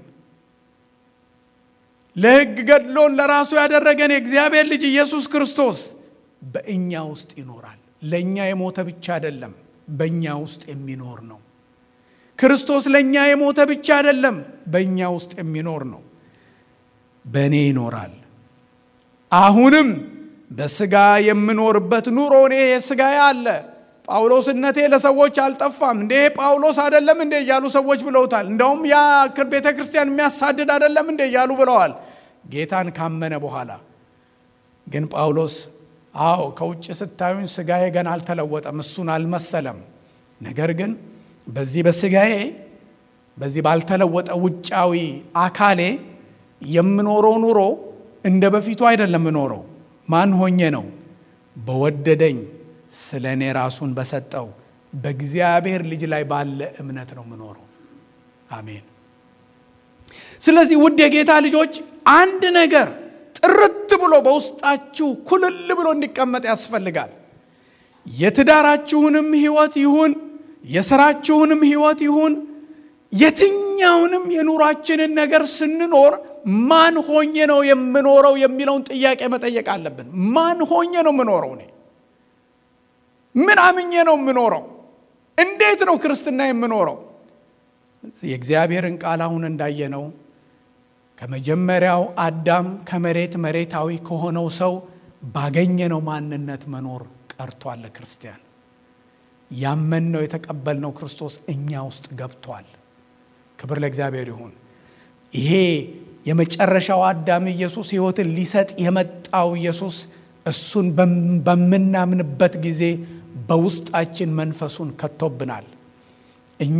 ለሕግ ገድሎን ለራሱ ያደረገን የእግዚአብሔር ልጅ ኢየሱስ ክርስቶስ በእኛ ውስጥ ይኖራል። ለእኛ የሞተ ብቻ አይደለም፣ በእኛ ውስጥ የሚኖር ነው። ክርስቶስ ለእኛ የሞተ ብቻ አይደለም፣ በእኛ ውስጥ የሚኖር ነው። በእኔ ይኖራል። አሁንም በስጋ የምኖርበት ኑሮ እኔ የስጋዬ አለ። ጳውሎስነቴ ለሰዎች አልጠፋም። እንዴ ጳውሎስ አይደለም እንዴ እያሉ ሰዎች ብለውታል። እንደውም ያ ቤተ ክርስቲያን የሚያሳድድ አይደለም እንዴ እያሉ ብለዋል። ጌታን ካመነ በኋላ ግን ጳውሎስ አዎ ከውጭ ስታዩኝ ስጋዬ ገና አልተለወጠም፣ እሱን አልመሰለም። ነገር ግን በዚህ በስጋዬ በዚህ ባልተለወጠ ውጫዊ አካሌ የምኖረው ኑሮ እንደ በፊቱ አይደለም የምኖረው። ማን ሆኜ ነው? በወደደኝ ስለ እኔ ራሱን በሰጠው በእግዚአብሔር ልጅ ላይ ባለ እምነት ነው የምኖረው። አሜን። ስለዚህ ውድ የጌታ ልጆች አንድ ነገር ጥርት ብሎ በውስጣችሁ ኩልል ብሎ እንዲቀመጥ ያስፈልጋል። የትዳራችሁንም ሕይወት ይሁን የስራችሁንም ሕይወት ይሁን የትኛውንም የኑሯችንን ነገር ስንኖር ማን ሆኜ ነው የምኖረው የሚለውን ጥያቄ መጠየቅ አለብን። ማን ሆኜ ነው የምኖረው? እኔ ምን አምኜ ነው የምኖረው? እንዴት ነው ክርስትና የምኖረው? የእግዚአብሔርን ቃል አሁን እንዳየነው ከመጀመሪያው አዳም ከመሬት መሬታዊ ከሆነው ሰው ባገኘነው ማንነት መኖር ቀርቷል። ክርስቲያን ያመንነው የተቀበልነው ክርስቶስ እኛ ውስጥ ገብቷል። ክብር ለእግዚአብሔር ይሁን። ይሄ የመጨረሻው አዳም ኢየሱስ ሕይወትን ሊሰጥ የመጣው ኢየሱስ እሱን በምናምንበት ጊዜ በውስጣችን መንፈሱን ከቶብናል። እኛ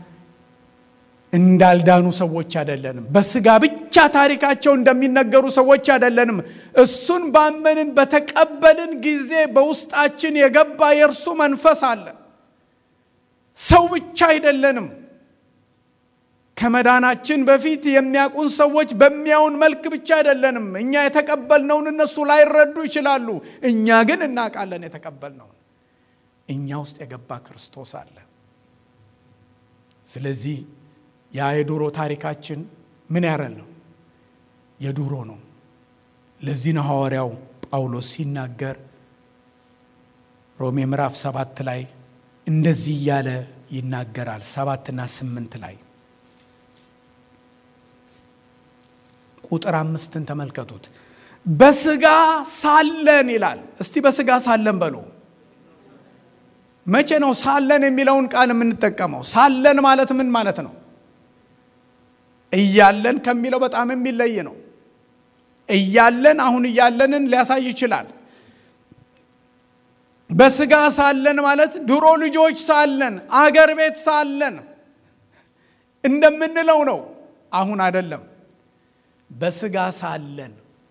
እንዳልዳኑ ሰዎች አይደለንም። በስጋ ብቻ ታሪካቸው እንደሚነገሩ ሰዎች አይደለንም። እሱን ባመንን በተቀበልን ጊዜ በውስጣችን የገባ የእርሱ መንፈስ አለ። ሰው ብቻ አይደለንም። ከመዳናችን በፊት የሚያውቁን ሰዎች በሚያውን መልክ ብቻ አይደለንም። እኛ የተቀበልነውን እነሱ ላይረዱ ይችላሉ። እኛ ግን እናውቃለን የተቀበልነውን። እኛ ውስጥ የገባ ክርስቶስ አለ። ስለዚህ ያ የድሮ ታሪካችን ምን ያረል ነው? የድሮ ነው። ለዚህ ነው ሐዋርያው ጳውሎስ ሲናገር ሮሜ ምዕራፍ ሰባት ላይ እንደዚህ እያለ ይናገራል። ሰባትና ስምንት ላይ ቁጥር አምስትን ተመልከቱት። በስጋ ሳለን ይላል። እስቲ በስጋ ሳለን በሉ። መቼ ነው ሳለን የሚለውን ቃል የምንጠቀመው? ሳለን ማለት ምን ማለት ነው? እያለን ከሚለው በጣም የሚለይ ነው። እያለን አሁን እያለንን ሊያሳይ ይችላል። በስጋ ሳለን ማለት ድሮ ልጆች ሳለን አገር ቤት ሳለን እንደምንለው ነው። አሁን አይደለም። በስጋ ሳለን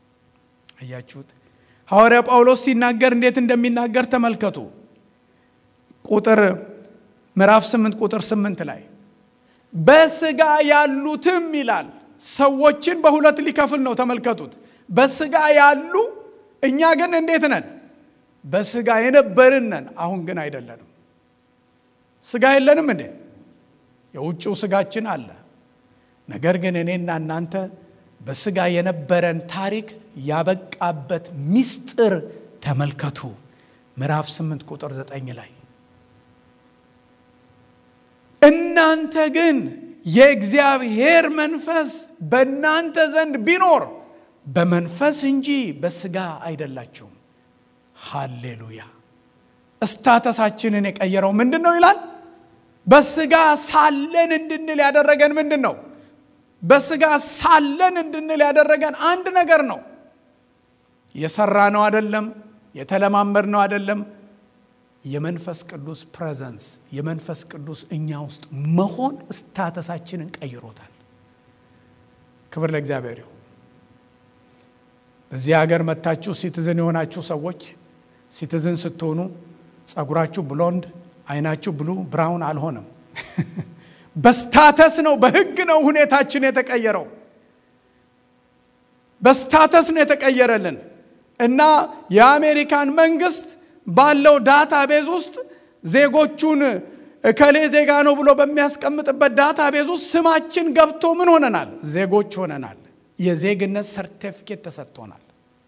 አያችሁት? ሐዋርያ ጳውሎስ ሲናገር እንዴት እንደሚናገር ተመልከቱ። ቁጥር ምዕራፍ 8 ቁጥር 8 ላይ በስጋ ያሉትም ይላል። ሰዎችን በሁለት ሊከፍል ነው። ተመልከቱት። በስጋ ያሉ እኛ ግን እንዴት ነን? በስጋ የነበርን ነን። አሁን ግን አይደለንም። ስጋ የለንም እንዴ? የውጭው ስጋችን አለ። ነገር ግን እኔና እናንተ በስጋ የነበረን ታሪክ ያበቃበት ምስጢር ተመልከቱ። ምዕራፍ 8 ቁጥር 9 ላይ እናንተ ግን የእግዚአብሔር መንፈስ በእናንተ ዘንድ ቢኖር በመንፈስ እንጂ በስጋ አይደላችሁም። ሃሌሉያ! እስታተሳችንን የቀየረው ምንድን ነው ይላል? በስጋ ሳለን እንድንል ያደረገን ምንድን ነው? በስጋ ሳለን እንድንል ያደረገን አንድ ነገር ነው። የሰራ ነው አይደለም፣ የተለማመድ ነው አይደለም። የመንፈስ ቅዱስ ፕሬዘንስ የመንፈስ ቅዱስ እኛ ውስጥ መሆን እስታተሳችንን ቀይሮታል። ክብር ለእግዚአብሔር ይሁን። በዚህ ሀገር መታችሁ ሲቲዝን የሆናችሁ ሰዎች ሲቲዝን ስትሆኑ ጸጉራችሁ ብሎንድ፣ አይናችሁ ብሉ ብራውን አልሆነም። በስታተስ ነው፣ በህግ ነው ሁኔታችን የተቀየረው። በስታተስ ነው የተቀየረልን እና የአሜሪካን መንግስት ባለው ዳታ ቤዝ ውስጥ ዜጎቹን እከሌ ዜጋ ነው ብሎ በሚያስቀምጥበት ዳታ ቤዝ ውስጥ ስማችን ገብቶ ምን ሆነናል? ዜጎች ሆነናል። የዜግነት ሰርቲፊኬት ተሰጥቶናል።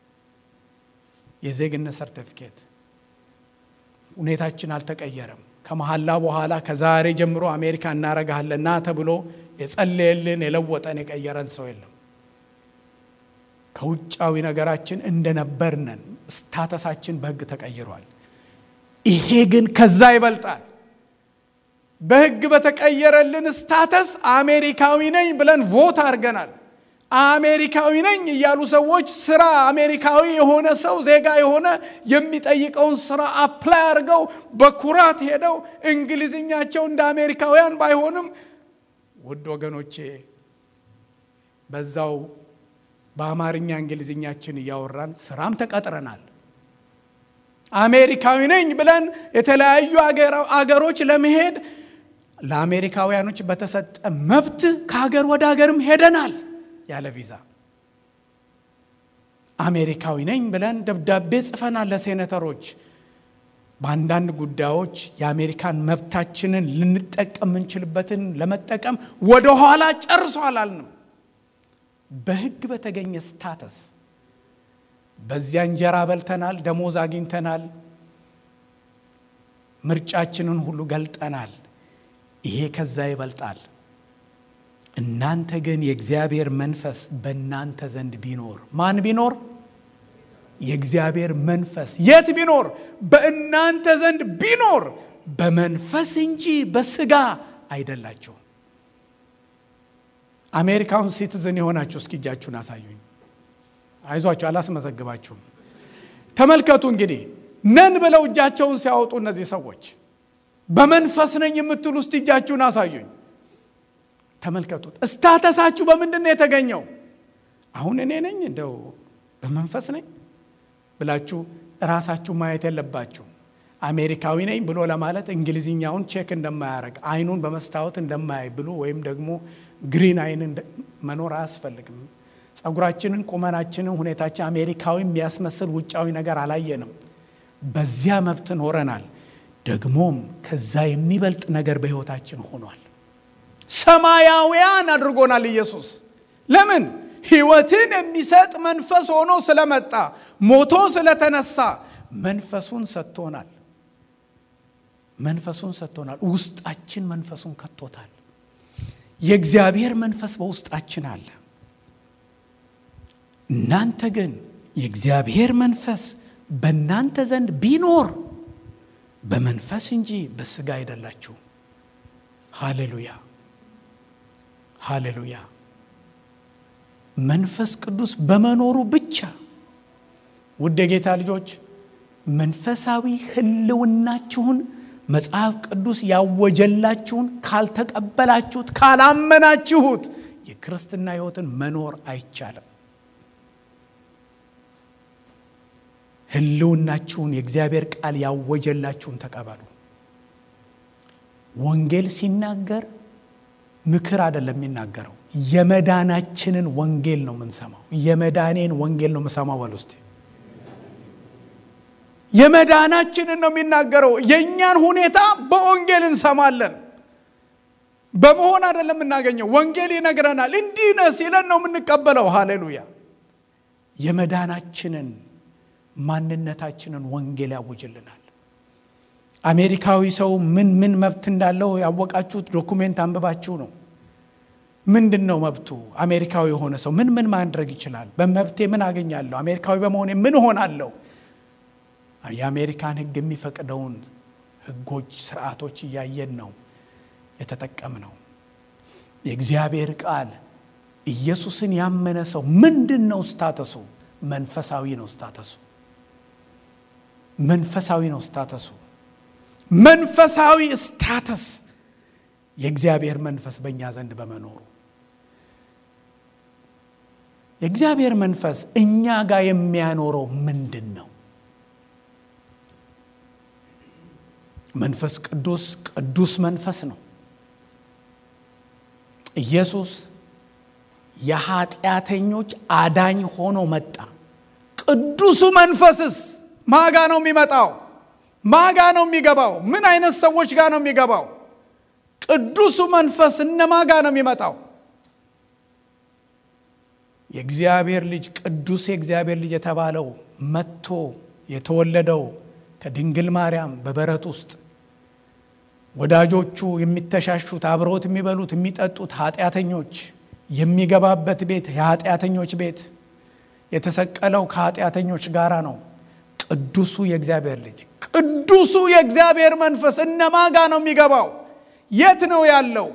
የዜግነት ሰርቲፊኬት ሁኔታችን አልተቀየረም። ከመሐላ በኋላ ከዛሬ ጀምሮ አሜሪካ እናረጋለን ና ተብሎ የጸለየልን የለወጠን የቀየረን ሰው የለም። ከውጫዊ ነገራችን እንደነበርነን ስታተሳችን በህግ ተቀይሯል። ይሄ ግን ከዛ ይበልጣል። በህግ በተቀየረልን ስታተስ አሜሪካዊ ነኝ ብለን ቮት አድርገናል። አሜሪካዊ ነኝ እያሉ ሰዎች ስራ አሜሪካዊ የሆነ ሰው ዜጋ የሆነ የሚጠይቀውን ስራ አፕላይ አድርገው በኩራት ሄደው እንግሊዝኛቸው እንደ አሜሪካውያን ባይሆንም ውድ ወገኖቼ በዛው በአማርኛ እንግሊዝኛችን እያወራን ስራም ተቀጥረናል። አሜሪካዊ ነኝ ብለን የተለያዩ አገሮች ለመሄድ ለአሜሪካውያኖች በተሰጠ መብት ከሀገር ወደ ሀገርም ሄደናል ያለ ቪዛ። አሜሪካዊ ነኝ ብለን ደብዳቤ ጽፈናል ለሴኔተሮች። በአንዳንድ ጉዳዮች የአሜሪካን መብታችንን ልንጠቀም የምንችልበትን ለመጠቀም ወደኋላ ጨርሶ አላልንም። በህግ በተገኘ ስታተስ በዚያ እንጀራ በልተናል፣ ደሞዝ አግኝተናል፣ ምርጫችንን ሁሉ ገልጠናል። ይሄ ከዛ ይበልጣል። እናንተ ግን የእግዚአብሔር መንፈስ በእናንተ ዘንድ ቢኖር ማን ቢኖር? የእግዚአብሔር መንፈስ የት ቢኖር? በእናንተ ዘንድ ቢኖር በመንፈስ እንጂ በስጋ አይደላችሁም። አሜሪካውን ሲቲዝን የሆናችሁ እስኪ እጃችሁን አሳዩኝ። አይዟችሁ፣ አላስመዘግባችሁም። ተመልከቱ እንግዲህ ነን ብለው እጃቸውን ሲያወጡ እነዚህ ሰዎች በመንፈስ ነኝ የምትሉ እስቲ እጃችሁን አሳዩኝ። ተመልከቱት። እስታተሳችሁ በምንድን ነው የተገኘው? አሁን እኔ ነኝ እንደው በመንፈስ ነኝ ብላችሁ ራሳችሁ ማየት የለባችሁ። አሜሪካዊ ነኝ ብሎ ለማለት እንግሊዝኛውን ቼክ እንደማያደርግ አይኑን በመስታወት እንደማያይ ብሎ ወይም ደግሞ ግሪን አይን መኖር አያስፈልግም። ጸጉራችንን፣ ቁመናችንን፣ ሁኔታችን አሜሪካዊ የሚያስመስል ውጫዊ ነገር አላየንም። በዚያ መብት ኖረናል። ደግሞም ከዛ የሚበልጥ ነገር በሕይወታችን ሆኗል። ሰማያውያን አድርጎናል ኢየሱስ። ለምን? ሕይወትን የሚሰጥ መንፈስ ሆኖ ስለመጣ ሞቶ ስለተነሳ መንፈሱን ሰጥቶናል። መንፈሱን ሰጥቶናል። ውስጣችን መንፈሱን ከቶታል። የእግዚአብሔር መንፈስ በውስጣችን አለ። እናንተ ግን የእግዚአብሔር መንፈስ በእናንተ ዘንድ ቢኖር በመንፈስ እንጂ በስጋ አይደላችሁ። ሃሌሉያ ሃሌሉያ። መንፈስ ቅዱስ በመኖሩ ብቻ ውድ የጌታ ልጆች መንፈሳዊ ሕልውናችሁን መጽሐፍ ቅዱስ ያወጀላችሁን ካልተቀበላችሁት፣ ካላመናችሁት የክርስትና ሕይወትን መኖር አይቻልም። ህልውናችሁን የእግዚአብሔር ቃል ያወጀላችሁን ተቀበሉ። ወንጌል ሲናገር ምክር አይደለም የሚናገረው፣ የመዳናችንን ወንጌል ነው የምንሰማው። የመዳኔን ወንጌል ነው የምሰማው በል ውስጥ የመዳናችንን ነው የሚናገረው። የእኛን ሁኔታ በወንጌል እንሰማለን። በመሆን አይደለም የምናገኘው። ወንጌል ይነግረናል። እንዲህ ነህ ሲለን ነው የምንቀበለው። ሃሌሉያ! የመዳናችንን ማንነታችንን ወንጌል ያውጅልናል። አሜሪካዊ ሰው ምን ምን መብት እንዳለው ያወቃችሁት ዶኩሜንት አንብባችሁ ነው። ምንድን ነው መብቱ? አሜሪካዊ የሆነ ሰው ምን ምን ማድረግ ይችላል? በመብቴ ምን አገኛለሁ? አሜሪካዊ በመሆኔ ምን እሆናለሁ? የአሜሪካን ሕግ የሚፈቅደውን ሕጎች፣ ስርዓቶች እያየን ነው የተጠቀምነው። የእግዚአብሔር ቃል ኢየሱስን ያመነ ሰው ምንድን ነው ስታተሱ? መንፈሳዊ ነው ስታተሱ። መንፈሳዊ ነው ስታተሱ። መንፈሳዊ ስታተስ የእግዚአብሔር መንፈስ በእኛ ዘንድ በመኖሩ የእግዚአብሔር መንፈስ እኛ ጋር የሚያኖረው ምንድን ነው? መንፈስ ቅዱስ ቅዱስ መንፈስ ነው። ኢየሱስ የኃጢአተኞች አዳኝ ሆኖ መጣ። ቅዱሱ መንፈስስ ማጋ ነው የሚመጣው? ማጋ ነው የሚገባው? ምን አይነት ሰዎች ጋር ነው የሚገባው? ቅዱሱ መንፈስ እነ ማጋ ነው የሚመጣው? የእግዚአብሔር ልጅ ቅዱስ የእግዚአብሔር ልጅ የተባለው መጥቶ የተወለደው ከድንግል ማርያም በበረት ውስጥ ወዳጆቹ የሚተሻሹት አብረውት የሚበሉት የሚጠጡት ኃጢአተኞች የሚገባበት ቤት የኃጢአተኞች ቤት የተሰቀለው ከኃጢአተኞች ጋራ ነው። ቅዱሱ የእግዚአብሔር ልጅ ቅዱሱ የእግዚአብሔር መንፈስ እነማ ጋ ነው የሚገባው? የት ነው ያለው?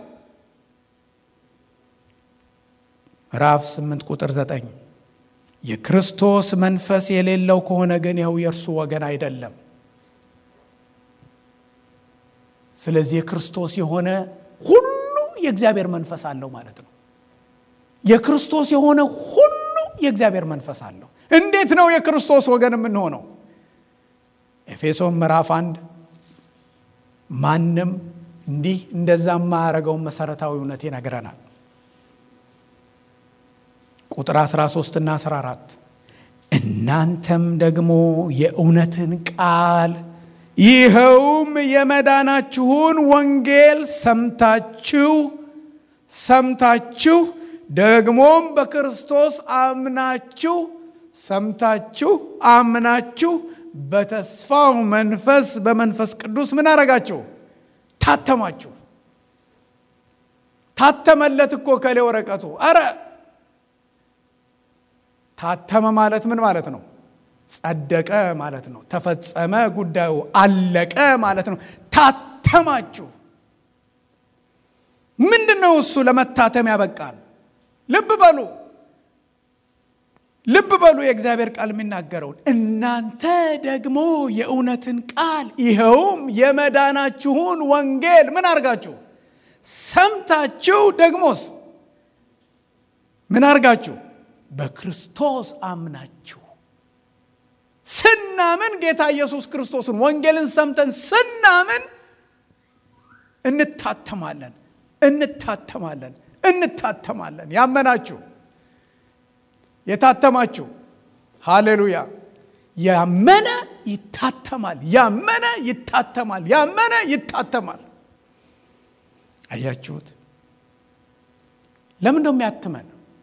ምዕራፍ 8 ቁጥር 9 የክርስቶስ መንፈስ የሌለው ከሆነ ግን ይኸው የእርሱ ወገን አይደለም። ስለዚህ የክርስቶስ የሆነ ሁሉ የእግዚአብሔር መንፈስ አለው ማለት ነው። የክርስቶስ የሆነ ሁሉ የእግዚአብሔር መንፈስ አለው። እንዴት ነው የክርስቶስ ወገን የምንሆነው? ኤፌሶን ምዕራፍ አንድ ማንም እንዲህ እንደዛ የማያደርገውን መሰረታዊ እውነት ይነግረናል። ቁጥር 13 እና 14 እናንተም ደግሞ የእውነትን ቃል ይኸውም የመዳናችሁን ወንጌል ሰምታችሁ ሰምታችሁ ደግሞም በክርስቶስ አምናችሁ ሰምታችሁ አምናችሁ በተስፋው መንፈስ በመንፈስ ቅዱስ ምን አረጋችሁ? ታተማችሁ። ታተመለት እኮ ከሌ ወረቀቱ። አረ ታተመ ማለት ምን ማለት ነው? ጸደቀ ማለት ነው። ተፈጸመ፣ ጉዳዩ አለቀ ማለት ነው። ታተማችሁ። ምንድን ነው እሱ ለመታተም ያበቃል? ልብ በሉ ልብ በሉ የእግዚአብሔር ቃል የሚናገረውን እናንተ ደግሞ የእውነትን ቃል ይኸውም የመዳናችሁን ወንጌል ምን አርጋችሁ ሰምታችሁ ደግሞስ ምን አርጋችሁ በክርስቶስ አምናችሁ ስናምን ጌታ ኢየሱስ ክርስቶስን ወንጌልን ሰምተን ስናምን እንታተማለን እንታተማለን እንታተማለን ያመናችሁ የታተማችሁ ሃሌሉያ ያመነ ይታተማል ያመነ ይታተማል ያመነ ይታተማል አያችሁት ለምን ነው የሚያትመን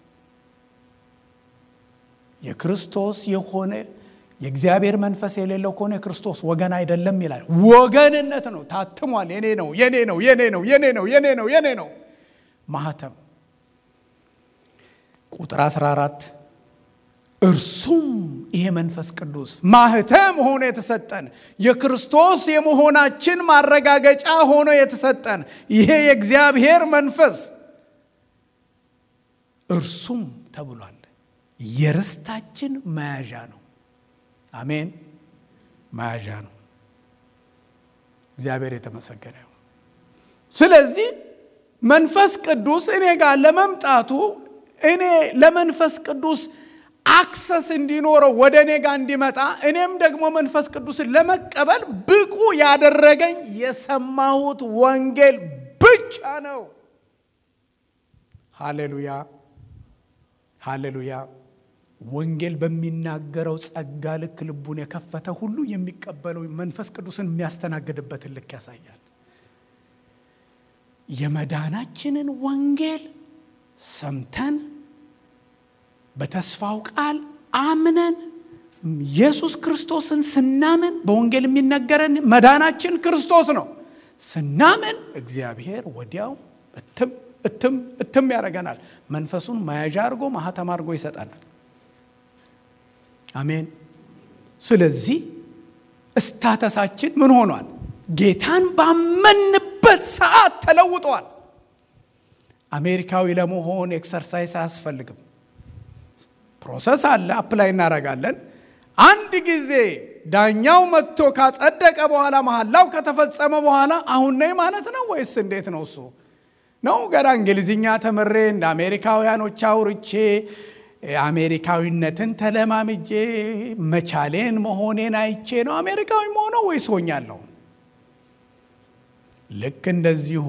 የክርስቶስ የሆነ የእግዚአብሔር መንፈስ የሌለው ከሆነ የክርስቶስ ወገን አይደለም ይላል ወገንነት ነው ታትሟል የኔ ነው የኔ ነው የኔ ነው የኔ ነው የኔ ነው የኔ ነው ማህተም ቁጥር 14 እርሱም ይሄ መንፈስ ቅዱስ ማህተም ሆኖ የተሰጠን የክርስቶስ የመሆናችን ማረጋገጫ ሆኖ የተሰጠን ይሄ የእግዚአብሔር መንፈስ እርሱም ተብሏል የርስታችን መያዣ ነው አሜን መያዣ ነው እግዚአብሔር የተመሰገነ ስለዚህ መንፈስ ቅዱስ እኔ ጋር ለመምጣቱ እኔ ለመንፈስ ቅዱስ አክሰስ እንዲኖረው ወደ እኔ ጋር እንዲመጣ እኔም ደግሞ መንፈስ ቅዱስን ለመቀበል ብቁ ያደረገኝ የሰማሁት ወንጌል ብቻ ነው። ሃሌሉያ ሃሌሉያ። ወንጌል በሚናገረው ጸጋ ልክ ልቡን የከፈተ ሁሉ የሚቀበለው መንፈስ ቅዱስን የሚያስተናግድበትን ልክ ያሳያል። የመዳናችንን ወንጌል ሰምተን በተስፋው ቃል አምነን ኢየሱስ ክርስቶስን ስናምን በወንጌል የሚነገረን መዳናችን ክርስቶስ ነው። ስናምን እግዚአብሔር ወዲያው እትም እትም እትም ያደርገናል። መንፈሱን መያዣ አድርጎ ማህተም አድርጎ ይሰጠናል። አሜን። ስለዚህ እስታተሳችን ምን ሆኗል? ጌታን ባመንበት ሰዓት ተለውጧል። አሜሪካዊ ለመሆን ኤክሰርሳይዝ አያስፈልግም። ፕሮሰስ አለ፣ አፕላይ እናደርጋለን። አንድ ጊዜ ዳኛው መጥቶ ካጸደቀ በኋላ መሐላው ከተፈጸመ በኋላ አሁን ነኝ ማለት ነው ወይስ እንዴት ነው? እሱ ነው ገና እንግሊዝኛ ተምሬ እንደ አሜሪካውያኖች አውርቼ አሜሪካዊነትን ተለማምጄ መቻሌን መሆኔን አይቼ ነው አሜሪካዊ መሆነው ወይስ ሆኛለሁ? ልክ እንደዚሁ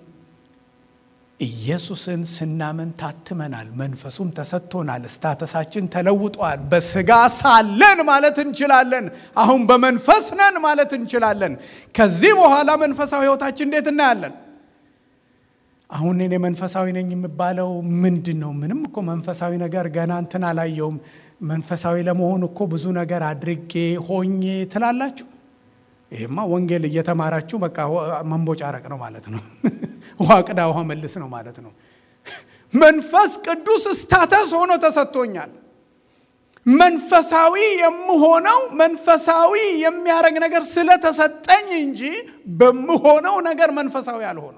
ኢየሱስን ስናምን ታትመናል፣ መንፈሱም ተሰጥቶናል፣ እስታተሳችን ተለውጧል። በስጋ ሳለን ማለት እንችላለን፣ አሁን በመንፈስ ነን ማለት እንችላለን። ከዚህ በኋላ መንፈሳዊ ሕይወታችን እንዴት እናያለን? አሁን እኔ መንፈሳዊ ነኝ የሚባለው ምንድን ነው? ምንም እኮ መንፈሳዊ ነገር ገና እንትን አላየውም። መንፈሳዊ ለመሆን እኮ ብዙ ነገር አድርጌ ሆኜ ትላላችሁ። ይሄማ ወንጌል እየተማራችሁ በቃ መንቦጫረቅ ነው ማለት ነው። ውሃ ቅዳ ውሃ መልስ ነው ማለት ነው። መንፈስ ቅዱስ ስታተስ ሆኖ ተሰጥቶኛል። መንፈሳዊ የምሆነው መንፈሳዊ የሚያደርግ ነገር ስለተሰጠኝ እንጂ በምሆነው ነገር መንፈሳዊ አልሆነው።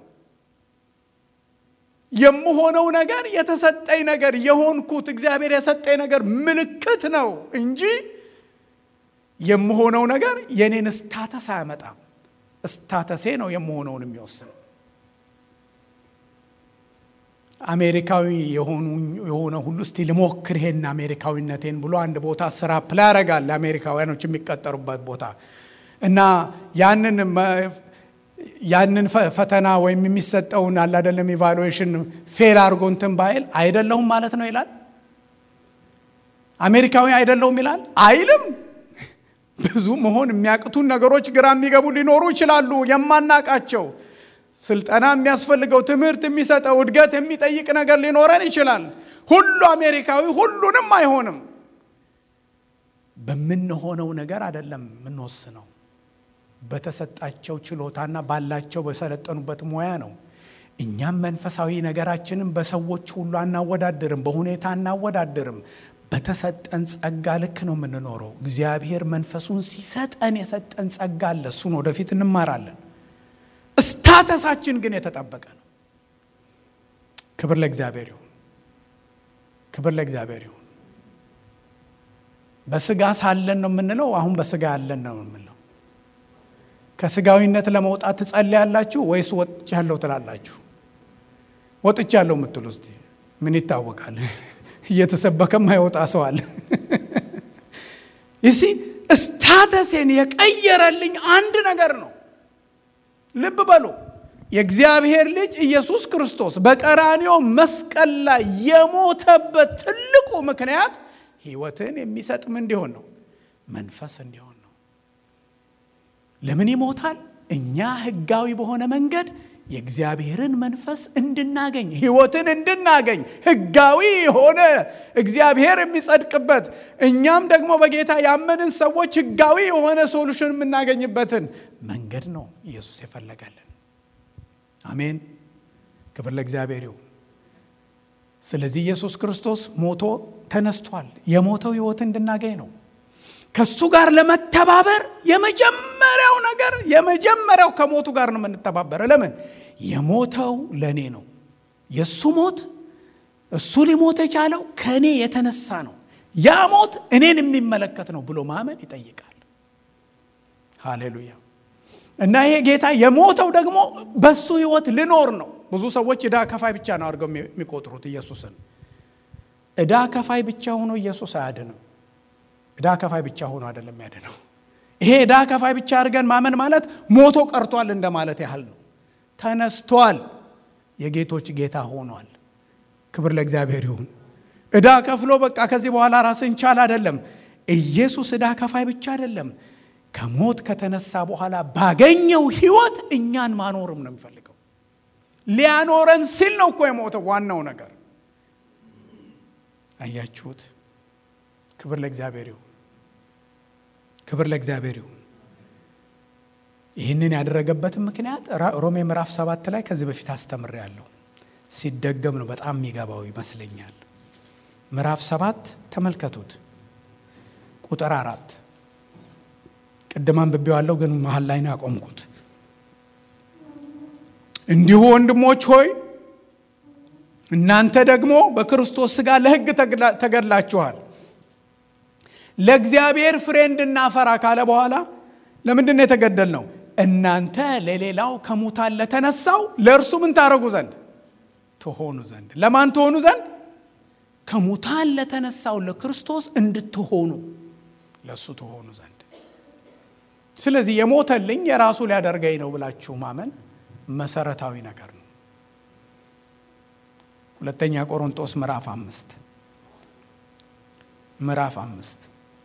የምሆነው ነገር የተሰጠኝ ነገር የሆንኩት እግዚአብሔር የሰጠኝ ነገር ምልክት ነው እንጂ የምሆነው ነገር የኔን ስታተስ አያመጣም። ስታተሴ ነው የምሆነውን የሚወስነው። አሜሪካዊ የሆነ ሁሉ እስቲ ልሞክር ይሄን አሜሪካዊነቴን ብሎ አንድ ቦታ ስራ ፕላይ ያደርጋል። አሜሪካውያኖች የሚቀጠሩበት ቦታ እና ያንን ያንን ፈተና ወይም የሚሰጠውን አላደለም ኢቫሉዌሽን ፌል አድርጎ እንትን ባይል አይደለሁም ማለት ነው ይላል። አሜሪካዊ አይደለሁም ይላል አይልም። ብዙ መሆን የሚያቅቱን ነገሮች ግራ የሚገቡ ሊኖሩ ይችላሉ፣ የማናቃቸው ስልጠና የሚያስፈልገው ትምህርት የሚሰጠው እድገት የሚጠይቅ ነገር ሊኖረን ይችላል። ሁሉ አሜሪካዊ ሁሉንም አይሆንም። በምንሆነው ነገር አይደለም የምንወስነው፣ በተሰጣቸው ችሎታና ባላቸው በሰለጠኑበት ሙያ ነው። እኛም መንፈሳዊ ነገራችንን በሰዎች ሁሉ አናወዳድርም፣ በሁኔታ አናወዳድርም። በተሰጠን ጸጋ ልክ ነው የምንኖረው። እግዚአብሔር መንፈሱን ሲሰጠን የሰጠን ጸጋ አለ። እሱን ወደፊት እንማራለን። ስታተሳችን ግን የተጠበቀ ነው። ክብር ለእግዚአብሔር ይሁን። ክብር ለእግዚአብሔር ይሁን። በስጋ ሳለን ነው የምንለው። አሁን በስጋ ያለን ነው የምንለው። ከስጋዊነት ለመውጣት ትጸልያላችሁ ወይስ ወጥቻለሁ ትላላችሁ? ወጥቻለሁ የምትሉ እስቲ ምን ይታወቃል? እየተሰበከም አይወጣ ሰው አለ። ይሲ ስታተሴን የቀየረልኝ አንድ ነገር ነው። ልብ በሉ። የእግዚአብሔር ልጅ ኢየሱስ ክርስቶስ በቀራንዮ መስቀል ላይ የሞተበት ትልቁ ምክንያት ሕይወትን የሚሰጥም እንዲሆን ነው፣ መንፈስ እንዲሆን ነው። ለምን ይሞታል? እኛ ሕጋዊ በሆነ መንገድ የእግዚአብሔርን መንፈስ እንድናገኝ ሕይወትን እንድናገኝ ሕጋዊ የሆነ እግዚአብሔር የሚጸድቅበት እኛም ደግሞ በጌታ ያመንን ሰዎች ሕጋዊ የሆነ ሶሉሽን የምናገኝበትን መንገድ ነው ኢየሱስ የፈለገልን። አሜን። ክብር ለእግዚአብሔር ይሁን። ስለዚህ ኢየሱስ ክርስቶስ ሞቶ ተነስቷል። የሞተው ሕይወት እንድናገኝ ነው። ከሱ ጋር ለመተባበር የመጀመሪያው ነገር የመጀመሪያው ከሞቱ ጋር ነው የምንተባበረው። ለምን? የሞተው ለእኔ ነው። የእሱ ሞት እሱ ሊሞት የቻለው ከእኔ የተነሳ ነው። ያ ሞት እኔን የሚመለከት ነው ብሎ ማመን ይጠይቃል። ሃሌሉያ። እና ይሄ ጌታ የሞተው ደግሞ በሱ ህይወት ልኖር ነው። ብዙ ሰዎች ዕዳ ከፋይ ብቻ ነው አድርገው የሚቆጥሩት ኢየሱስን። ዕዳ ከፋይ ብቻ ሆኖ ኢየሱስ አያድንም። ዕዳ ከፋይ ብቻ ሆኖ አይደለም ያድነው። ይሄ ዕዳ ከፋይ ብቻ አድርገን ማመን ማለት ሞቶ ቀርቷል እንደማለት ያህል ነው። ተነስቷል። የጌቶች ጌታ ሆኗል። ክብር ለእግዚአብሔር ይሁን። ዕዳ ከፍሎ በቃ ከዚህ በኋላ ራስን ቻል አይደለም። ኢየሱስ ዕዳ ከፋይ ብቻ አይደለም። ከሞት ከተነሳ በኋላ ባገኘው ሕይወት እኛን ማኖርም ነው የሚፈልገው። ሊያኖረን ሲል ነው እኮ የሞተው። ዋናው ነገር አያችሁት? ክብር ለእግዚአብሔር ይሁን። ክብር ለእግዚአብሔር ይሁን። ይህንን ያደረገበትን ምክንያት ሮሜ ምዕራፍ ሰባት ላይ ከዚህ በፊት አስተምሬያለሁ። ሲደገም ነው በጣም የሚገባው ይመስለኛል። ምዕራፍ ሰባት ተመልከቱት፣ ቁጥር አራት ቅድም አንብቤዋለሁ፣ ግን መሀል ላይ ነው ያቆምኩት። እንዲሁ ወንድሞች ሆይ እናንተ ደግሞ በክርስቶስ ሥጋ ለሕግ ተገድላችኋል ለእግዚአብሔር ፍሬ እንድናፈራ ካለ በኋላ ለምንድን ነው የተገደል ነው? እናንተ ለሌላው ከሙታን ለተነሳው ለእርሱ ምን ታደረጉ ዘንድ ትሆኑ ዘንድ። ለማን ትሆኑ ዘንድ? ከሙታን ለተነሳው ለክርስቶስ እንድትሆኑ ለእሱ ትሆኑ ዘንድ። ስለዚህ የሞተልኝ የራሱ ሊያደርገኝ ነው ብላችሁ ማመን መሰረታዊ ነገር ነው። ሁለተኛ ቆሮንጦስ ምዕራፍ አምስት ምዕራፍ አምስት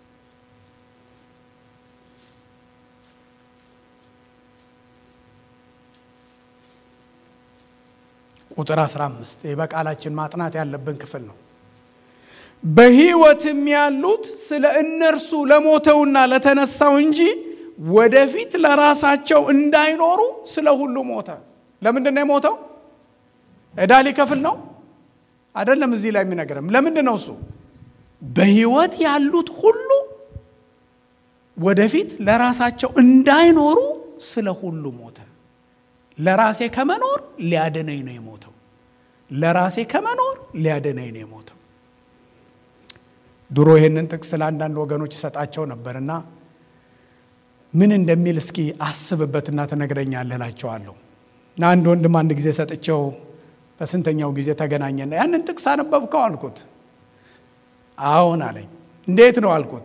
ቁጥር 15 ይህ በቃላችን ማጥናት ያለብን ክፍል ነው። በሕይወትም ያሉት ስለ እነርሱ ለሞተውና ለተነሳው እንጂ ወደፊት ለራሳቸው እንዳይኖሩ ስለ ሁሉ ሞተ። ለምንድን ነው የሞተው? ዕዳ ሊከፍል ነው አይደለም። እዚህ ላይ የሚነግረም ለምንድን ነው እሱ? በሕይወት ያሉት ሁሉ ወደፊት ለራሳቸው እንዳይኖሩ ስለ ሁሉ ሞተ። ለራሴ ከመኖር ሊያድነኝ ነው የሞተው። ለራሴ ከመኖር ሊያድነኝ ነው የሞተው። ድሮ ይህንን ጥቅስ ለአንዳንድ ወገኖች ይሰጣቸው ነበርና ምን እንደሚል እስኪ አስብበትና ትነግረኛለህ እላቸዋለሁ። እና አንድ ወንድም አንድ ጊዜ ሰጥቸው በስንተኛው ጊዜ ተገናኘና ያንን ጥቅስ አነበብከው አልኩት። አሁን አለኝ። እንዴት ነው አልኩት።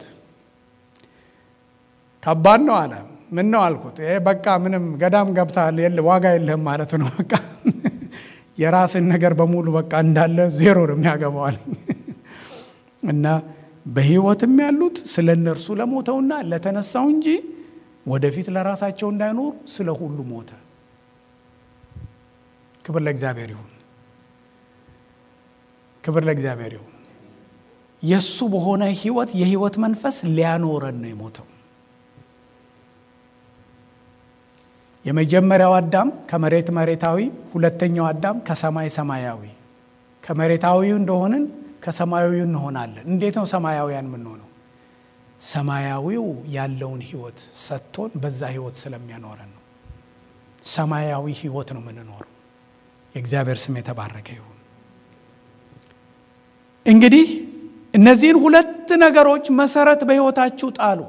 ከባድ ነው አለ። ምን ነው አልኩት። ይሄ በቃ ምንም ገዳም ገብተሃል ዋጋ የለህም ማለት ነው። በቃ የራስን ነገር በሙሉ በቃ እንዳለ ዜሮ ነው የሚያገባው አለኝ። እና በሕይወትም ያሉት ስለ እነርሱ ለሞተውና ለተነሳው እንጂ ወደፊት ለራሳቸው እንዳይኖሩ ስለ ሁሉ ሞተ። ክብር ለእግዚአብሔር ይሁን። ክብር ለእግዚአብሔር ይሁን። የእሱ በሆነ ሕይወት የሕይወት መንፈስ ሊያኖረን ነው የሞተው። የመጀመሪያው አዳም ከመሬት መሬታዊ፣ ሁለተኛው አዳም ከሰማይ ሰማያዊ። ከመሬታዊው እንደሆንን ከሰማያዊ እንሆናለን። እንዴት ነው ሰማያውያን የምንሆነው? ሰማያዊው ያለውን ሕይወት ሰጥቶን በዛ ሕይወት ስለሚያኖረን ነው። ሰማያዊ ሕይወት ነው የምንኖረው። የእግዚአብሔር ስም የተባረከ ይሁን። እንግዲህ እነዚህን ሁለት ነገሮች መሰረት በሕይወታችሁ ጣሉ።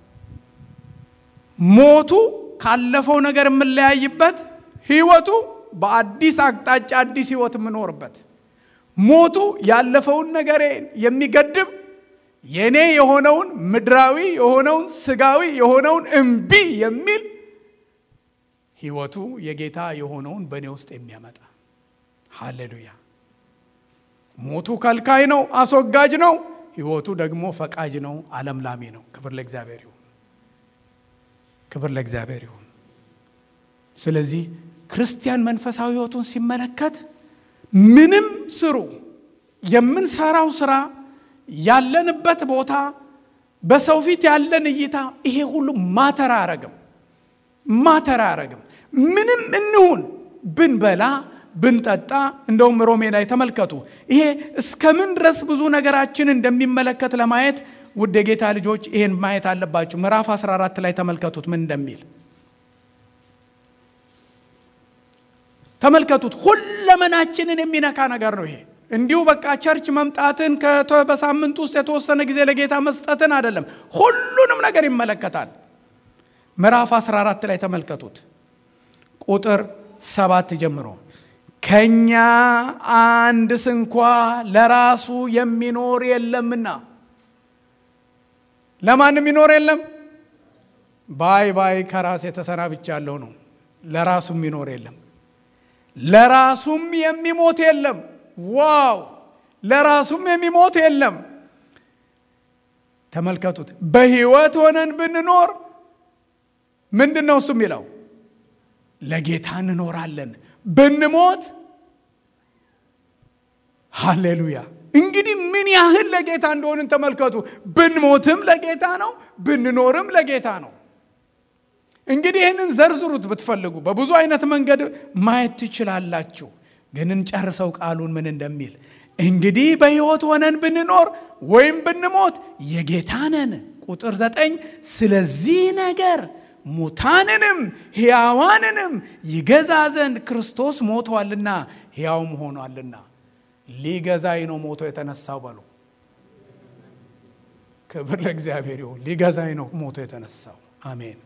ሞቱ ካለፈው ነገር የምንለያይበት፣ ሕይወቱ በአዲስ አቅጣጫ አዲስ ሕይወት የምኖርበት። ሞቱ ያለፈውን ነገር የሚገድብ የኔ የሆነውን ምድራዊ የሆነውን ስጋዊ የሆነውን እምቢ የሚል ሕይወቱ የጌታ የሆነውን በእኔ ውስጥ የሚያመጣ ሃሌሉያ። ሞቱ ከልካይ ነው፣ አስወጋጅ ነው። ሕይወቱ ደግሞ ፈቃጅ ነው፣ አለምላሚ ነው። ክብር ለእግዚአብሔር ይሁን። ክብር ለእግዚአብሔር ይሁን። ስለዚህ ክርስቲያን መንፈሳዊ ሕይወቱን ሲመለከት ምንም ስሩ፣ የምንሰራው ስራ፣ ያለንበት ቦታ፣ በሰው ፊት ያለን እይታ፣ ይሄ ሁሉ ማተር አያረግም፣ ማተር አያረግም። ምንም እንሁን ብንበላ ብንጠጣ እንደውም ሮሜ ላይ ተመልከቱ። ይሄ እስከምን ድረስ ብዙ ነገራችን እንደሚመለከት ለማየት ውድ የጌታ ልጆች ይሄን ማየት አለባችሁ። ምዕራፍ 14 ላይ ተመልከቱት ምን እንደሚል ተመልከቱት። ሁለመናችንን የሚነካ ነገር ነው ይሄ። እንዲሁ በቃ ቸርች መምጣትን በሳምንት ውስጥ የተወሰነ ጊዜ ለጌታ መስጠትን አይደለም፣ ሁሉንም ነገር ይመለከታል። ምዕራፍ 14 ላይ ተመልከቱት ቁጥር ሰባት ጀምሮ ከኛ አንድ ስንኳ ለራሱ የሚኖር የለምና ለማንም የሚኖር የለም። ባይ ባይ ከራስ የተሰናብቻለሁ ነው። ለራሱም የሚኖር የለም፣ ለራሱም የሚሞት የለም። ዋው! ለራሱም የሚሞት የለም። ተመልከቱት። በሕይወት ሆነን ብንኖር ምንድን ነው እሱ የሚለው? ለጌታ እንኖራለን። ብንሞት ሃሌሉያ። እንግዲህ ምን ያህል ለጌታ እንደሆንን ተመልከቱ። ብንሞትም ለጌታ ነው፣ ብንኖርም ለጌታ ነው። እንግዲህ ይህንን ዘርዝሩት ብትፈልጉ በብዙ አይነት መንገድ ማየት ትችላላችሁ። ግን እንጨርሰው ቃሉን ምን እንደሚል እንግዲህ በሕይወት ሆነን ብንኖር ወይም ብንሞት የጌታ ነን። ቁጥር ዘጠኝ ስለዚህ ነገር ሙታንንም ሕያዋንንም ይገዛ ዘንድ ክርስቶስ ሞቷልና ሕያውም ሆኗልና ሊገዛኝ ነው ሞቶ የተነሳው በሉ። ክብር ለእግዚአብሔር ይሁን። ሊገዛኝ ነው ሞቶ የተነሳው። አሜን።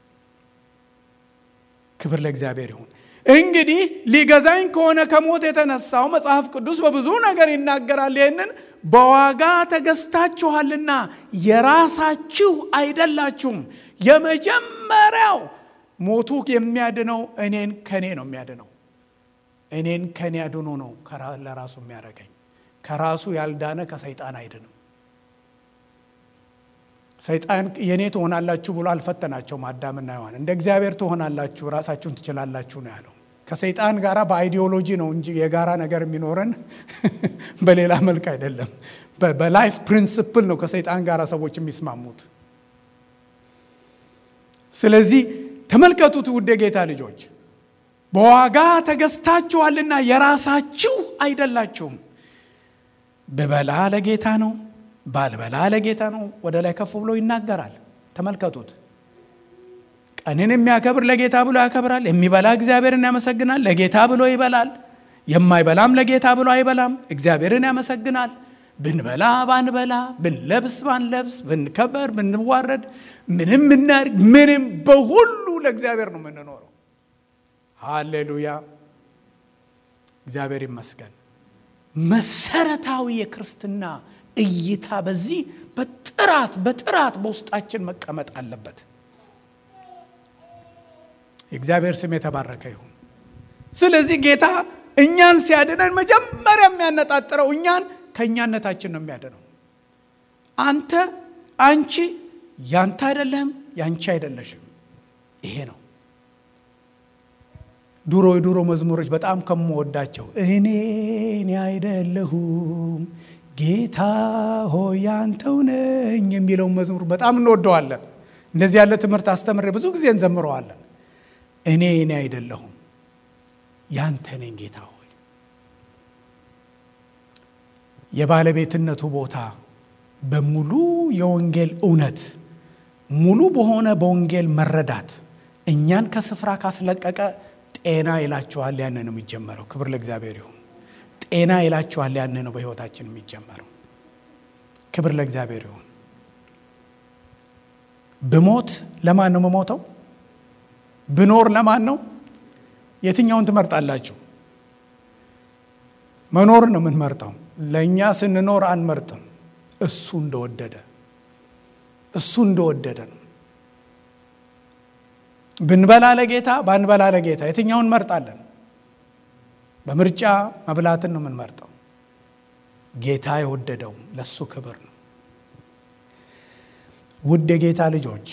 ክብር ለእግዚአብሔር ይሁን። እንግዲህ ሊገዛኝ ከሆነ ከሞት የተነሳው መጽሐፍ ቅዱስ በብዙ ነገር ይናገራል። ይህንን በዋጋ ተገዝታችኋልና የራሳችሁ አይደላችሁም። የመጀመሪያው ሞቱ የሚያድነው እኔን ከኔ ነው የሚያድነው። እኔን ከኔ አድኖ ነው ለራሱ የሚያደርገኝ። ከራሱ ያልዳነ ከሰይጣን አይድንም። ሰይጣን የእኔ ትሆናላችሁ ብሎ አልፈተናቸውም አዳምና ሔዋን። እንደ እግዚአብሔር ትሆናላችሁ፣ ራሳችሁን ትችላላችሁ ነው ያለው። ከሰይጣን ጋር በአይዲዮሎጂ ነው እንጂ የጋራ ነገር የሚኖረን በሌላ መልክ አይደለም። በላይፍ ፕሪንስፕል ነው ከሰይጣን ጋር ሰዎች የሚስማሙት። ስለዚህ ተመልከቱት ውድ የጌታ ልጆች በዋጋ ተገዝታችኋልና የራሳችሁ አይደላችሁም። ብበላ ለጌታ ነው፣ ባልበላ ለጌታ ነው። ወደ ላይ ከፍ ብሎ ይናገራል። ተመልከቱት። ቀንን የሚያከብር ለጌታ ብሎ ያከብራል። የሚበላ እግዚአብሔርን ያመሰግናል፣ ለጌታ ብሎ ይበላል። የማይበላም ለጌታ ብሎ አይበላም፣ እግዚአብሔርን ያመሰግናል። ብንበላ ባንበላ፣ ብንለብስ ባንለብስ፣ ብንከበር ብንዋረድ፣ ምንም ምናድርግ ምንም፣ በሁሉ ለእግዚአብሔር ነው የምንኖረው። ሃሌሉያ! እግዚአብሔር ይመስገን። መሰረታዊ የክርስትና እይታ በዚህ በጥራት በጥራት በውስጣችን መቀመጥ አለበት። የእግዚአብሔር ስም የተባረከ ይሁን። ስለዚህ ጌታ እኛን ሲያድነን መጀመሪያ የሚያነጣጥረው እኛን ከእኛነታችን ነው የሚያድነው። አንተ አንቺ ያንተ አይደለህም፣ ያንቺ አይደለሽም። ይሄ ነው ድሮ የድሮ መዝሙሮች በጣም ከምወዳቸው እኔ እኔ አይደለሁም ጌታ ሆይ ያንተው ነኝ የሚለውን መዝሙር በጣም እንወደዋለን። እንደዚህ ያለ ትምህርት አስተምሬ ብዙ ጊዜ እንዘምረዋለን። እኔ እኔ አይደለሁም ያንተ ነኝ ጌታ ሆይ። የባለቤትነቱ ቦታ በሙሉ የወንጌል እውነት ሙሉ በሆነ በወንጌል መረዳት እኛን ከስፍራ ካስለቀቀ ጤና ይላችኋል። ያን ነው የሚጀመረው። ክብር ለእግዚአብሔር ይሁን። ጤና ይላችኋል። ያን ነው በሕይወታችን የሚጀመረው። ክብር ለእግዚአብሔር ይሁን። ብሞት ለማን ነው የምሞተው? ብኖር ለማን ነው? የትኛውን ትመርጣላችሁ? መኖርን ነው የምንመርጠው። ለእኛ ስንኖር አንመርጥም። እሱ እንደወደደ እሱ እንደወደደ ነው። ብንበላ ለጌታ ባንበላ ለጌታ የትኛውን እንመርጣለን? በምርጫ መብላትን ነው የምንመርጠው። ጌታ የወደደው ለሱ ክብር ነው። ውድ የጌታ ልጆች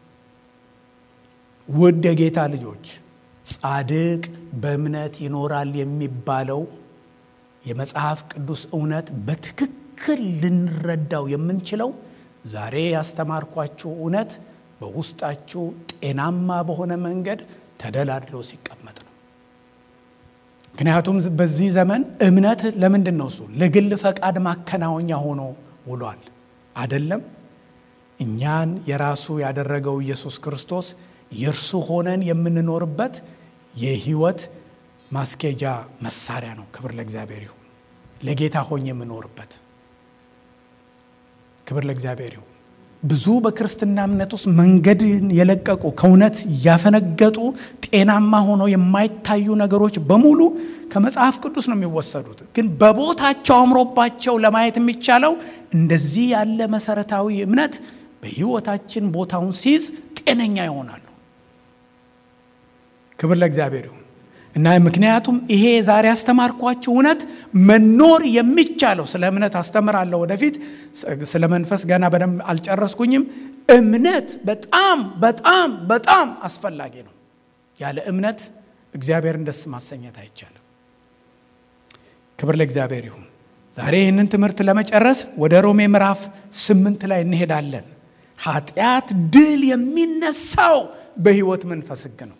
ውድ የጌታ ልጆች ጻድቅ በእምነት ይኖራል የሚባለው የመጽሐፍ ቅዱስ እውነት በትክክል ልንረዳው የምንችለው ዛሬ ያስተማርኳችሁ እውነት በውስጣችሁ ጤናማ በሆነ መንገድ ተደላድሎ ሲቀመጥ ነው። ምክንያቱም በዚህ ዘመን እምነት ለምንድን ነው እሱ ለግል ፈቃድ ማከናወኛ ሆኖ ውሏል አይደለም። እኛን የራሱ ያደረገው ኢየሱስ ክርስቶስ የእርሱ ሆነን የምንኖርበት የህይወት ማስኬጃ መሳሪያ ነው። ክብር ለእግዚአብሔር ይሁን። ለጌታ ሆኜ የምኖርበት ክብር ለእግዚአብሔር ይሁን። ብዙ በክርስትና እምነት ውስጥ መንገድን የለቀቁ ከእውነት ያፈነገጡ ጤናማ ሆነው የማይታዩ ነገሮች በሙሉ ከመጽሐፍ ቅዱስ ነው የሚወሰዱት። ግን በቦታቸው አምሮባቸው ለማየት የሚቻለው እንደዚህ ያለ መሰረታዊ እምነት በሕይወታችን ቦታውን ሲይዝ ጤነኛ ይሆናሉ። ክብር ለእግዚአብሔር ይሁን እና ምክንያቱም ይሄ ዛሬ ያስተማርኳችሁ እውነት መኖር የሚቻለው ስለ እምነት አስተምራለሁ ወደፊት። ስለ መንፈስ ገና በደንብ አልጨረስኩኝም። እምነት በጣም በጣም በጣም አስፈላጊ ነው። ያለ እምነት እግዚአብሔርን ደስ ማሰኘት አይቻልም። ክብር ለእግዚአብሔር ይሁን። ዛሬ ይህንን ትምህርት ለመጨረስ ወደ ሮሜ ምዕራፍ ስምንት ላይ እንሄዳለን። ኃጢአት ድል የሚነሳው በሕይወት መንፈስ ሕግ ነው።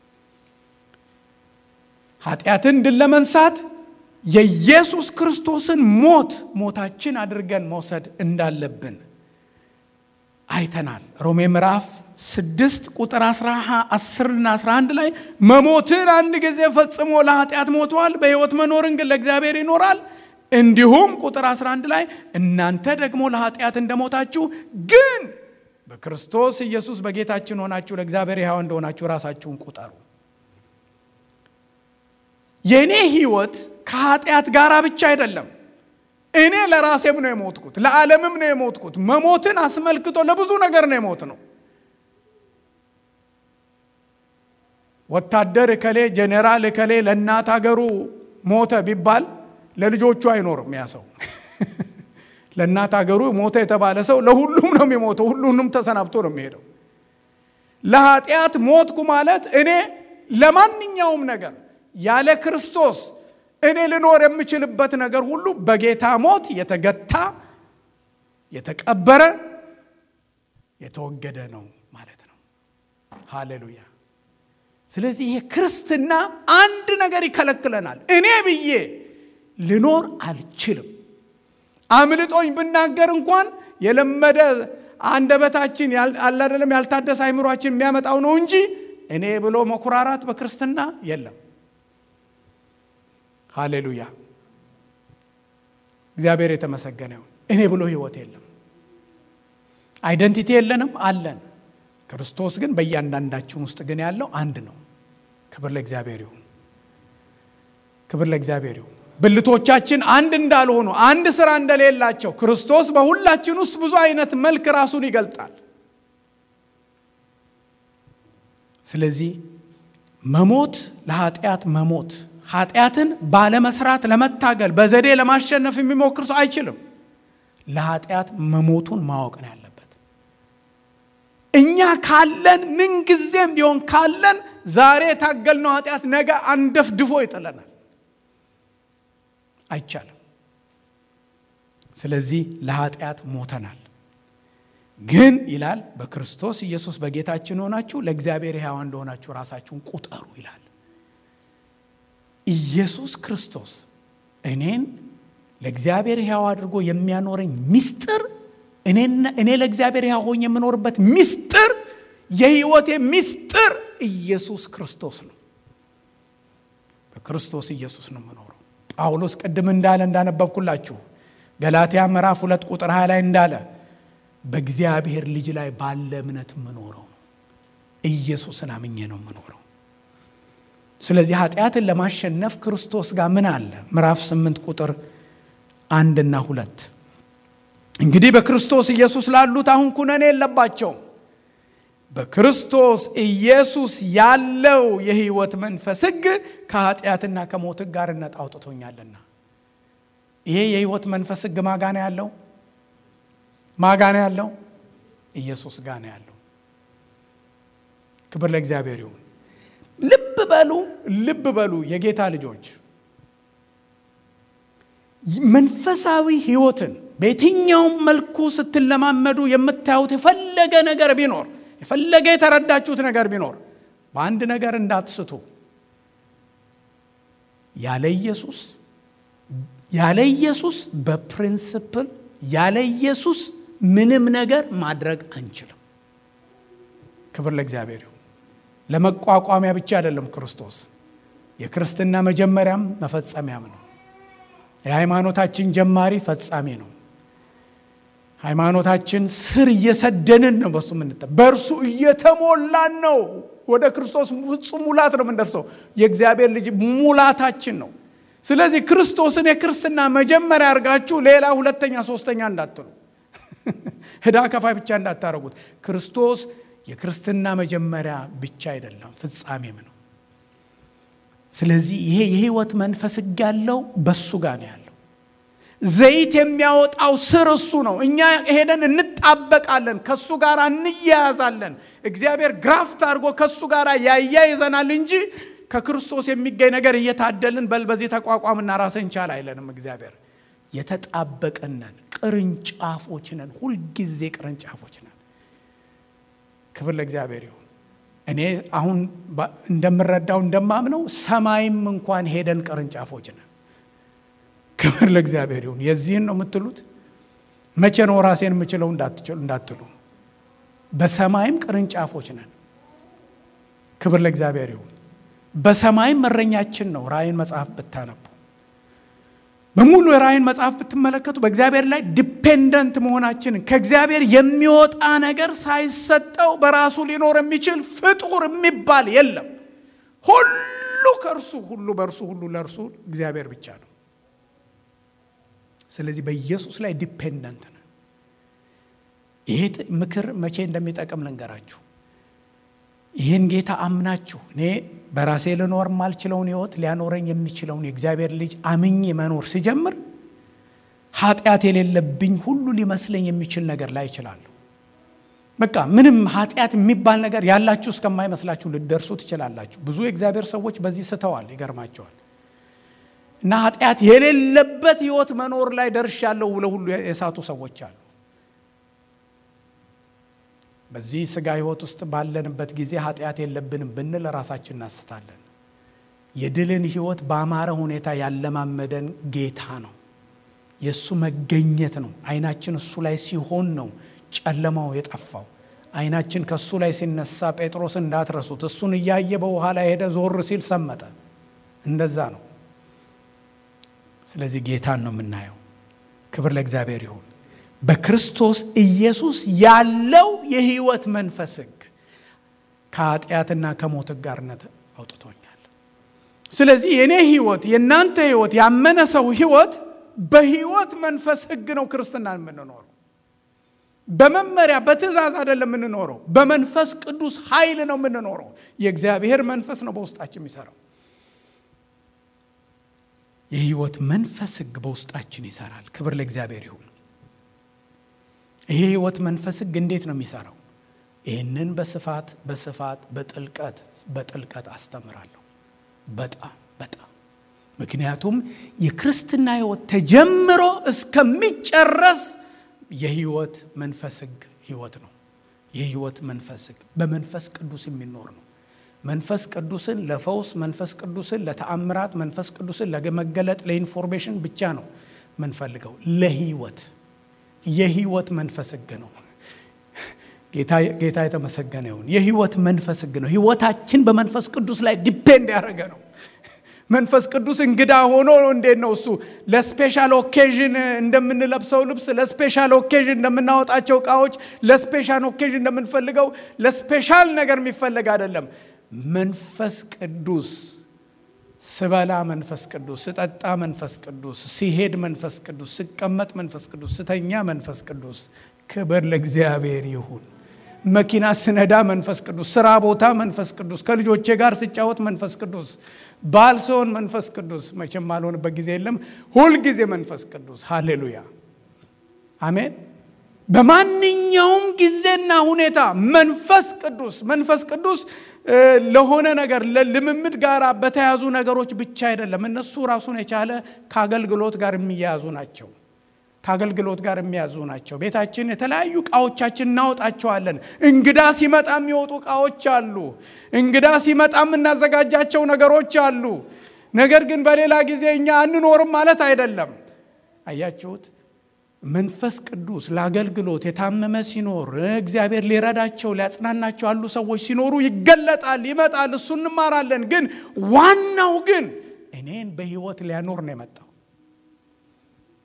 ኃጢአትን ድል ለመንሳት የኢየሱስ ክርስቶስን ሞት ሞታችን አድርገን መውሰድ እንዳለብን አይተናል። ሮሜ ምዕራፍ ስድስት ቁጥር አስርና አስራ አንድ ላይ መሞትን አንድ ጊዜ ፈጽሞ ለኃጢአት ሞቷል፣ በሕይወት መኖርን ግን ለእግዚአብሔር ይኖራል። እንዲሁም ቁጥር 11 ላይ እናንተ ደግሞ ለኃጢአት እንደሞታችሁ ግን በክርስቶስ ኢየሱስ በጌታችን ሆናችሁ ለእግዚአብሔር ሕያው እንደሆናችሁ ራሳችሁን ቁጠሩ። የእኔ ህይወት ከኃጢአት ጋር ብቻ አይደለም። እኔ ለራሴም ነው የሞትኩት፣ ለዓለምም ነው የሞትኩት። መሞትን አስመልክቶ ለብዙ ነገር ነው የሞት ነው። ወታደር እከሌ ጄኔራል እከሌ ለእናት ሀገሩ ሞተ ቢባል ለልጆቹ አይኖርም። ያ ሰው ለእናት ሀገሩ ሞተ የተባለ ሰው ለሁሉም ነው የሚሞተው። ሁሉንም ተሰናብቶ ነው የሚሄደው። ለኃጢአት ሞትኩ ማለት እኔ ለማንኛውም ነገር ያለ ክርስቶስ እኔ ልኖር የምችልበት ነገር ሁሉ በጌታ ሞት የተገታ የተቀበረ የተወገደ ነው ማለት ነው። ሃሌሉያ። ስለዚህ ይሄ ክርስትና አንድ ነገር ይከለክለናል። እኔ ብዬ ልኖር አልችልም። አምልጦኝ ብናገር እንኳን የለመደ አንደበታችን አላደለም ያልታደሰ አይምሯችን የሚያመጣው ነው እንጂ እኔ ብሎ መኩራራት በክርስትና የለም። ሃሌሉያ እግዚአብሔር የተመሰገነ ይሁን። እኔ ብሎ ህይወት የለም። አይደንቲቲ የለንም አለን። ክርስቶስ ግን በእያንዳንዳችን ውስጥ ግን ያለው አንድ ነው። ክብር ለእግዚአብሔር ይሁን። ክብር ለእግዚአብሔር ይሁን። ብልቶቻችን አንድ እንዳልሆኑ አንድ ስራ እንደሌላቸው ክርስቶስ በሁላችን ውስጥ ብዙ አይነት መልክ ራሱን ይገልጣል። ስለዚህ መሞት ለኃጢአት መሞት ኃጢአትን ባለመስራት ለመታገል በዘዴ ለማሸነፍ የሚሞክር ሰው አይችልም። ለኃጢአት መሞቱን ማወቅ ነው ያለበት። እኛ ካለን ምንጊዜም ቢሆን ካለን ዛሬ የታገልነው ኃጢአት ነገ አንደፍድፎ ይጥለናል። አይቻልም። ስለዚህ ለኃጢአት ሞተናል። ግን ይላል በክርስቶስ ኢየሱስ በጌታችን ሆናችሁ ለእግዚአብሔር ሕያው እንደሆናችሁ ራሳችሁን ቁጠሩ ይላል። ኢየሱስ ክርስቶስ እኔን ለእግዚአብሔር ሕያው አድርጎ የሚያኖረኝ ሚስጥር እኔ ለእግዚአብሔር ሕያው ሆኜ የምኖርበት ሚስጥር የሕይወቴ ሚስጥር ኢየሱስ ክርስቶስ ነው። በክርስቶስ ኢየሱስ ነው የምኖረው። ጳውሎስ ቅድም እንዳለ እንዳነበብኩላችሁ ገላትያ ምዕራፍ ሁለት ቁጥር ሀያ ላይ እንዳለ በእግዚአብሔር ልጅ ላይ ባለ እምነት የምኖረው ነው። ኢየሱስን አምኜ ነው የምኖረው። ስለዚህ ኃጢአትን ለማሸነፍ ክርስቶስ ጋር ምን አለ? ምዕራፍ ስምንት ቁጥር አንድና ሁለት እንግዲህ በክርስቶስ ኢየሱስ ላሉት አሁን ኩነኔ የለባቸውም። በክርስቶስ ኢየሱስ ያለው የሕይወት መንፈስ ሕግ ከኃጢአትና ከሞት ሕግ ጋር ነጻ አውጥቶኛልና። ይሄ የሕይወት መንፈስ ሕግ ማጋ ነው ያለው? ማጋ ነው ያለው? ኢየሱስ ጋር ነው ያለው። ክብር ለእግዚአብሔር ይሁን። ልብ በሉ፣ ልብ በሉ የጌታ ልጆች መንፈሳዊ ሕይወትን በየትኛውም መልኩ ስትለማመዱ የምታዩት የፈለገ ነገር ቢኖር የፈለገ የተረዳችሁት ነገር ቢኖር በአንድ ነገር እንዳትስቱ። ያለ ኢየሱስ ያለ ኢየሱስ በፕሪንስፕል ያለ ኢየሱስ ምንም ነገር ማድረግ አንችልም። ክብር ለእግዚአብሔር ይሁን። ለመቋቋሚያ ብቻ አይደለም ክርስቶስ የክርስትና መጀመሪያም መፈጸሚያም ነው። የሃይማኖታችን ጀማሪ ፈጻሚ ነው። ሃይማኖታችን ስር እየሰደንን ነው። በሱ ምንጠ በእርሱ እየተሞላን ነው። ወደ ክርስቶስ ፍጹም ሙላት ነው የምንደርሰው። የእግዚአብሔር ልጅ ሙላታችን ነው። ስለዚህ ክርስቶስን የክርስትና መጀመሪያ አድርጋችሁ ሌላ ሁለተኛ ሶስተኛ እንዳትሉ፣ ዕዳ ከፋይ ብቻ እንዳታረጉት። ክርስቶስ የክርስትና መጀመሪያ ብቻ አይደለም ፍጻሜም ነው። ስለዚህ ይሄ የህይወት መንፈስ ሕግ ያለው በሱ ጋር ነው ያለው። ዘይት የሚያወጣው ስር እሱ ነው። እኛ ሄደን እንጣበቃለን፣ ከሱ ጋር እንያያዛለን። እግዚአብሔር ግራፍት አድርጎ ከሱ ጋር ያያይዘናል እንጂ ከክርስቶስ የሚገኝ ነገር እየታደልን በል በዚህ ተቋቋምና ራስን ቻል አይለንም። እግዚአብሔር የተጣበቅነን ቅርንጫፎች ነን፣ ሁልጊዜ ቅርንጫፎች ነን። ክብር ለእግዚአብሔር ይሁን። እኔ አሁን እንደምረዳው እንደማምነው ሰማይም እንኳን ሄደን ቅርንጫፎች ነን። ክብር ለእግዚአብሔር ይሁን። የዚህን ነው የምትሉት? መቼ ነው ራሴን የምችለው እንዳትሉ፣ በሰማይም ቅርንጫፎች ነን። ክብር ለእግዚአብሔር ይሁን። በሰማይም እረኛችን ነው። ራእይን መጽሐፍ ብታነቡ በሙሉ የራእይን መጽሐፍ ብትመለከቱ በእግዚአብሔር ላይ ዲፔንደንት መሆናችንን ከእግዚአብሔር የሚወጣ ነገር ሳይሰጠው በራሱ ሊኖር የሚችል ፍጡር የሚባል የለም። ሁሉ ከእርሱ ሁሉ በእርሱ ሁሉ ለእርሱ እግዚአብሔር ብቻ ነው። ስለዚህ በኢየሱስ ላይ ዲፔንደንት ነን። ይሄ ምክር መቼ እንደሚጠቅም ልንገራችሁ። ይህን ጌታ አምናችሁ እኔ በራሴ ልኖር ማልችለውን ሕይወት ሊያኖረኝ የሚችለውን የእግዚአብሔር ልጅ አምኜ መኖር ሲጀምር ኃጢአት የሌለብኝ ሁሉ ሊመስለኝ የሚችል ነገር ላይ ይችላለሁ። በቃ ምንም ኃጢአት የሚባል ነገር ያላችሁ እስከማይመስላችሁ ልደርሱ ትችላላችሁ። ብዙ የእግዚአብሔር ሰዎች በዚህ ስተዋል፣ ይገርማቸዋል። እና ኃጢአት የሌለበት ሕይወት መኖር ላይ ደርሻለሁ ብለው ሁሉ የሳቱ ሰዎች አሉ። በዚህ ስጋ ህይወት ውስጥ ባለንበት ጊዜ ኃጢአት የለብንም ብንል ራሳችን እናስታለን። የድልን ህይወት በአማረ ሁኔታ ያለማመደን ጌታ ነው። የእሱ መገኘት ነው። አይናችን እሱ ላይ ሲሆን ነው ጨለማው የጠፋው። አይናችን ከእሱ ላይ ሲነሳ ጴጥሮስ እንዳትረሱት፣ እሱን እያየ በውሃ ላይ ሄደ፣ ዞር ሲል ሰመጠ። እንደዛ ነው። ስለዚህ ጌታን ነው የምናየው። ክብር ለእግዚአብሔር ይሁን። በክርስቶስ ኢየሱስ ያለው የህይወት መንፈስ ህግ ከኃጢአትና ከሞት ጋርነት አውጥቶኛል። ስለዚህ የእኔ ህይወት የእናንተ ህይወት ያመነ ሰው ህይወት በህይወት መንፈስ ህግ ነው ክርስትናን የምንኖረው። በመመሪያ በትእዛዝ አይደለም የምንኖረው፣ በመንፈስ ቅዱስ ኃይል ነው የምንኖረው። የእግዚአብሔር መንፈስ ነው በውስጣችን የሚሰራው። የህይወት መንፈስ ህግ በውስጣችን ይሰራል። ክብር ለእግዚአብሔር ይሁን። ይሄ ህይወት መንፈስ ህግ እንዴት ነው የሚሰራው? ይህንን በስፋት በስፋት በጥልቀት በጥልቀት አስተምራለሁ። በጣም በጣም ምክንያቱም የክርስትና ህይወት ተጀምሮ እስከሚጨረስ የህይወት መንፈስ ህግ ህይወት ነው። የህይወት መንፈስ ህግ በመንፈስ ቅዱስ የሚኖር ነው። መንፈስ ቅዱስን ለፈውስ፣ መንፈስ ቅዱስን ለተአምራት፣ መንፈስ ቅዱስን ለመገለጥ፣ ለኢንፎርሜሽን ብቻ ነው ምንፈልገው ለህይወት የህይወት መንፈስ ህግ ነው። ጌታ የተመሰገነ ይሁን። የህይወት መንፈስ ህግ ነው። ህይወታችን በመንፈስ ቅዱስ ላይ ዲፔንድ ያደረገ ነው። መንፈስ ቅዱስ እንግዳ ሆኖ እንዴት ነው እሱ ለስፔሻል ኦኬዥን እንደምንለብሰው ልብስ፣ ለስፔሻል ኦኬዥን እንደምናወጣቸው እቃዎች፣ ለስፔሻል ኦኬዥን እንደምንፈልገው ለስፔሻል ነገር የሚፈለግ አይደለም። መንፈስ ቅዱስ ስበላ መንፈስ ቅዱስ፣ ስጠጣ መንፈስ ቅዱስ፣ ሲሄድ መንፈስ ቅዱስ፣ ስቀመጥ መንፈስ ቅዱስ፣ ስተኛ መንፈስ ቅዱስ። ክብር ለእግዚአብሔር ይሁን። መኪና ስነዳ መንፈስ ቅዱስ፣ ስራ ቦታ መንፈስ ቅዱስ፣ ከልጆቼ ጋር ስጫወት መንፈስ ቅዱስ፣ ባል ስሆን መንፈስ ቅዱስ። መቼም አልሆንበት ጊዜ የለም። ሁልጊዜ መንፈስ ቅዱስ። ሃሌሉያ አሜን። በማንኛውም ጊዜና ሁኔታ መንፈስ ቅዱስ መንፈስ ቅዱስ ለሆነ ነገር ልምምድ ጋር በተያዙ ነገሮች ብቻ አይደለም። እነሱ ራሱን የቻለ ከአገልግሎት ጋር የሚያያዙ ናቸው። ከአገልግሎት ጋር የሚያዙ ናቸው። ቤታችን የተለያዩ እቃዎቻችን እናወጣቸዋለን። እንግዳ ሲመጣ የሚወጡ እቃዎች አሉ። እንግዳ ሲመጣ የምናዘጋጃቸው ነገሮች አሉ። ነገር ግን በሌላ ጊዜ እኛ አንኖርም ማለት አይደለም። አያችሁት? መንፈስ ቅዱስ ለአገልግሎት የታመመ ሲኖር እግዚአብሔር ሊረዳቸው ሊያጽናናቸው ያሉ ሰዎች ሲኖሩ ይገለጣል፣ ይመጣል። እሱ እንማራለን። ግን ዋናው ግን እኔን በሕይወት ሊያኖር ነው የመጣው።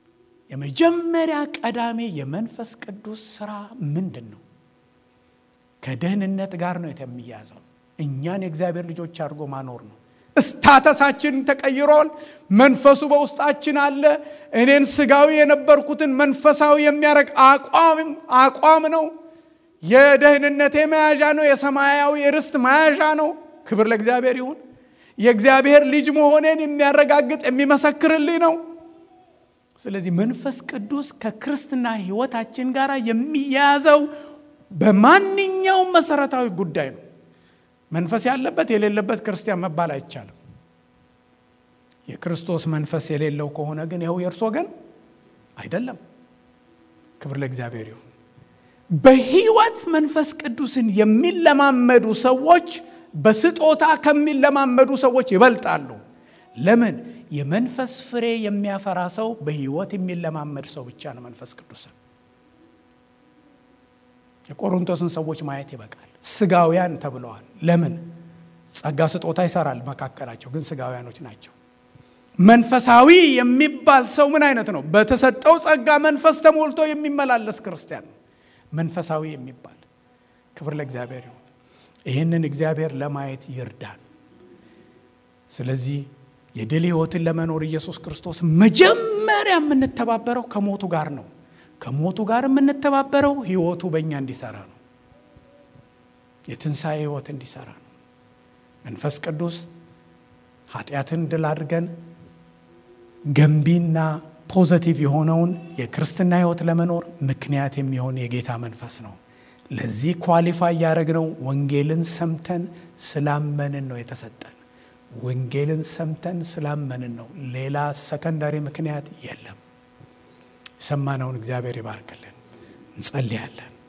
የመጀመሪያ ቀዳሜ የመንፈስ ቅዱስ ስራ ምንድን ነው? ከደህንነት ጋር ነው የሚያዘው። እኛን የእግዚአብሔር ልጆች አድርጎ ማኖር ነው። እስታተሳችን ተቀይሯል። መንፈሱ በውስጣችን አለ። እኔን ስጋዊ የነበርኩትን መንፈሳዊ የሚያደርግ አቋም አቋም ነው። የደህንነቴ መያዣ ነው። የሰማያዊ ርስት መያዣ ነው። ክብር ለእግዚአብሔር ይሁን። የእግዚአብሔር ልጅ መሆኔን የሚያረጋግጥ የሚመሰክርልኝ ነው። ስለዚህ መንፈስ ቅዱስ ከክርስትና ሕይወታችን ጋር የሚያያዘው በማንኛውም መሰረታዊ ጉዳይ ነው። መንፈስ ያለበት የሌለበት ክርስቲያን መባል አይቻልም። የክርስቶስ መንፈስ የሌለው ከሆነ ግን ይኸው የእርስ ወገን አይደለም። ክብር ለእግዚአብሔር ይሁን። በሕይወት መንፈስ ቅዱስን የሚለማመዱ ሰዎች በስጦታ ከሚለማመዱ ሰዎች ይበልጣሉ። ለምን? የመንፈስ ፍሬ የሚያፈራ ሰው በሕይወት የሚለማመድ ሰው ብቻ ነው መንፈስ ቅዱስን። የቆሮንቶስን ሰዎች ማየት ይበቃል። ስጋውያን ተብለዋል። ለምን? ጸጋ ስጦታ ይሰራል መካከላቸው፣ ግን ስጋውያኖች ናቸው። መንፈሳዊ የሚባል ሰው ምን አይነት ነው? በተሰጠው ጸጋ መንፈስ ተሞልቶ የሚመላለስ ክርስቲያን ነው መንፈሳዊ የሚባል። ክብር ለእግዚአብሔር ይሁን። ይህንን እግዚአብሔር ለማየት ይርዳል። ስለዚህ የድል ሕይወትን ለመኖር ኢየሱስ ክርስቶስ መጀመሪያ የምንተባበረው ከሞቱ ጋር ነው። ከሞቱ ጋር የምንተባበረው ሕይወቱ በእኛ እንዲሰራ ነው። የትንሣኤ ሕይወት እንዲሰራ ነው። መንፈስ ቅዱስ ኃጢአትን ድል አድርገን ገንቢና ፖዘቲቭ የሆነውን የክርስትና ሕይወት ለመኖር ምክንያት የሚሆን የጌታ መንፈስ ነው። ለዚህ ኳሊፋይ ያደረግነው ወንጌልን ሰምተን ስላመንን ነው የተሰጠን። ወንጌልን ሰምተን ስላመንን ነው። ሌላ ሰከንዳሪ ምክንያት የለም። የሰማነውን እግዚአብሔር ይባርክልን። እንጸልያለን።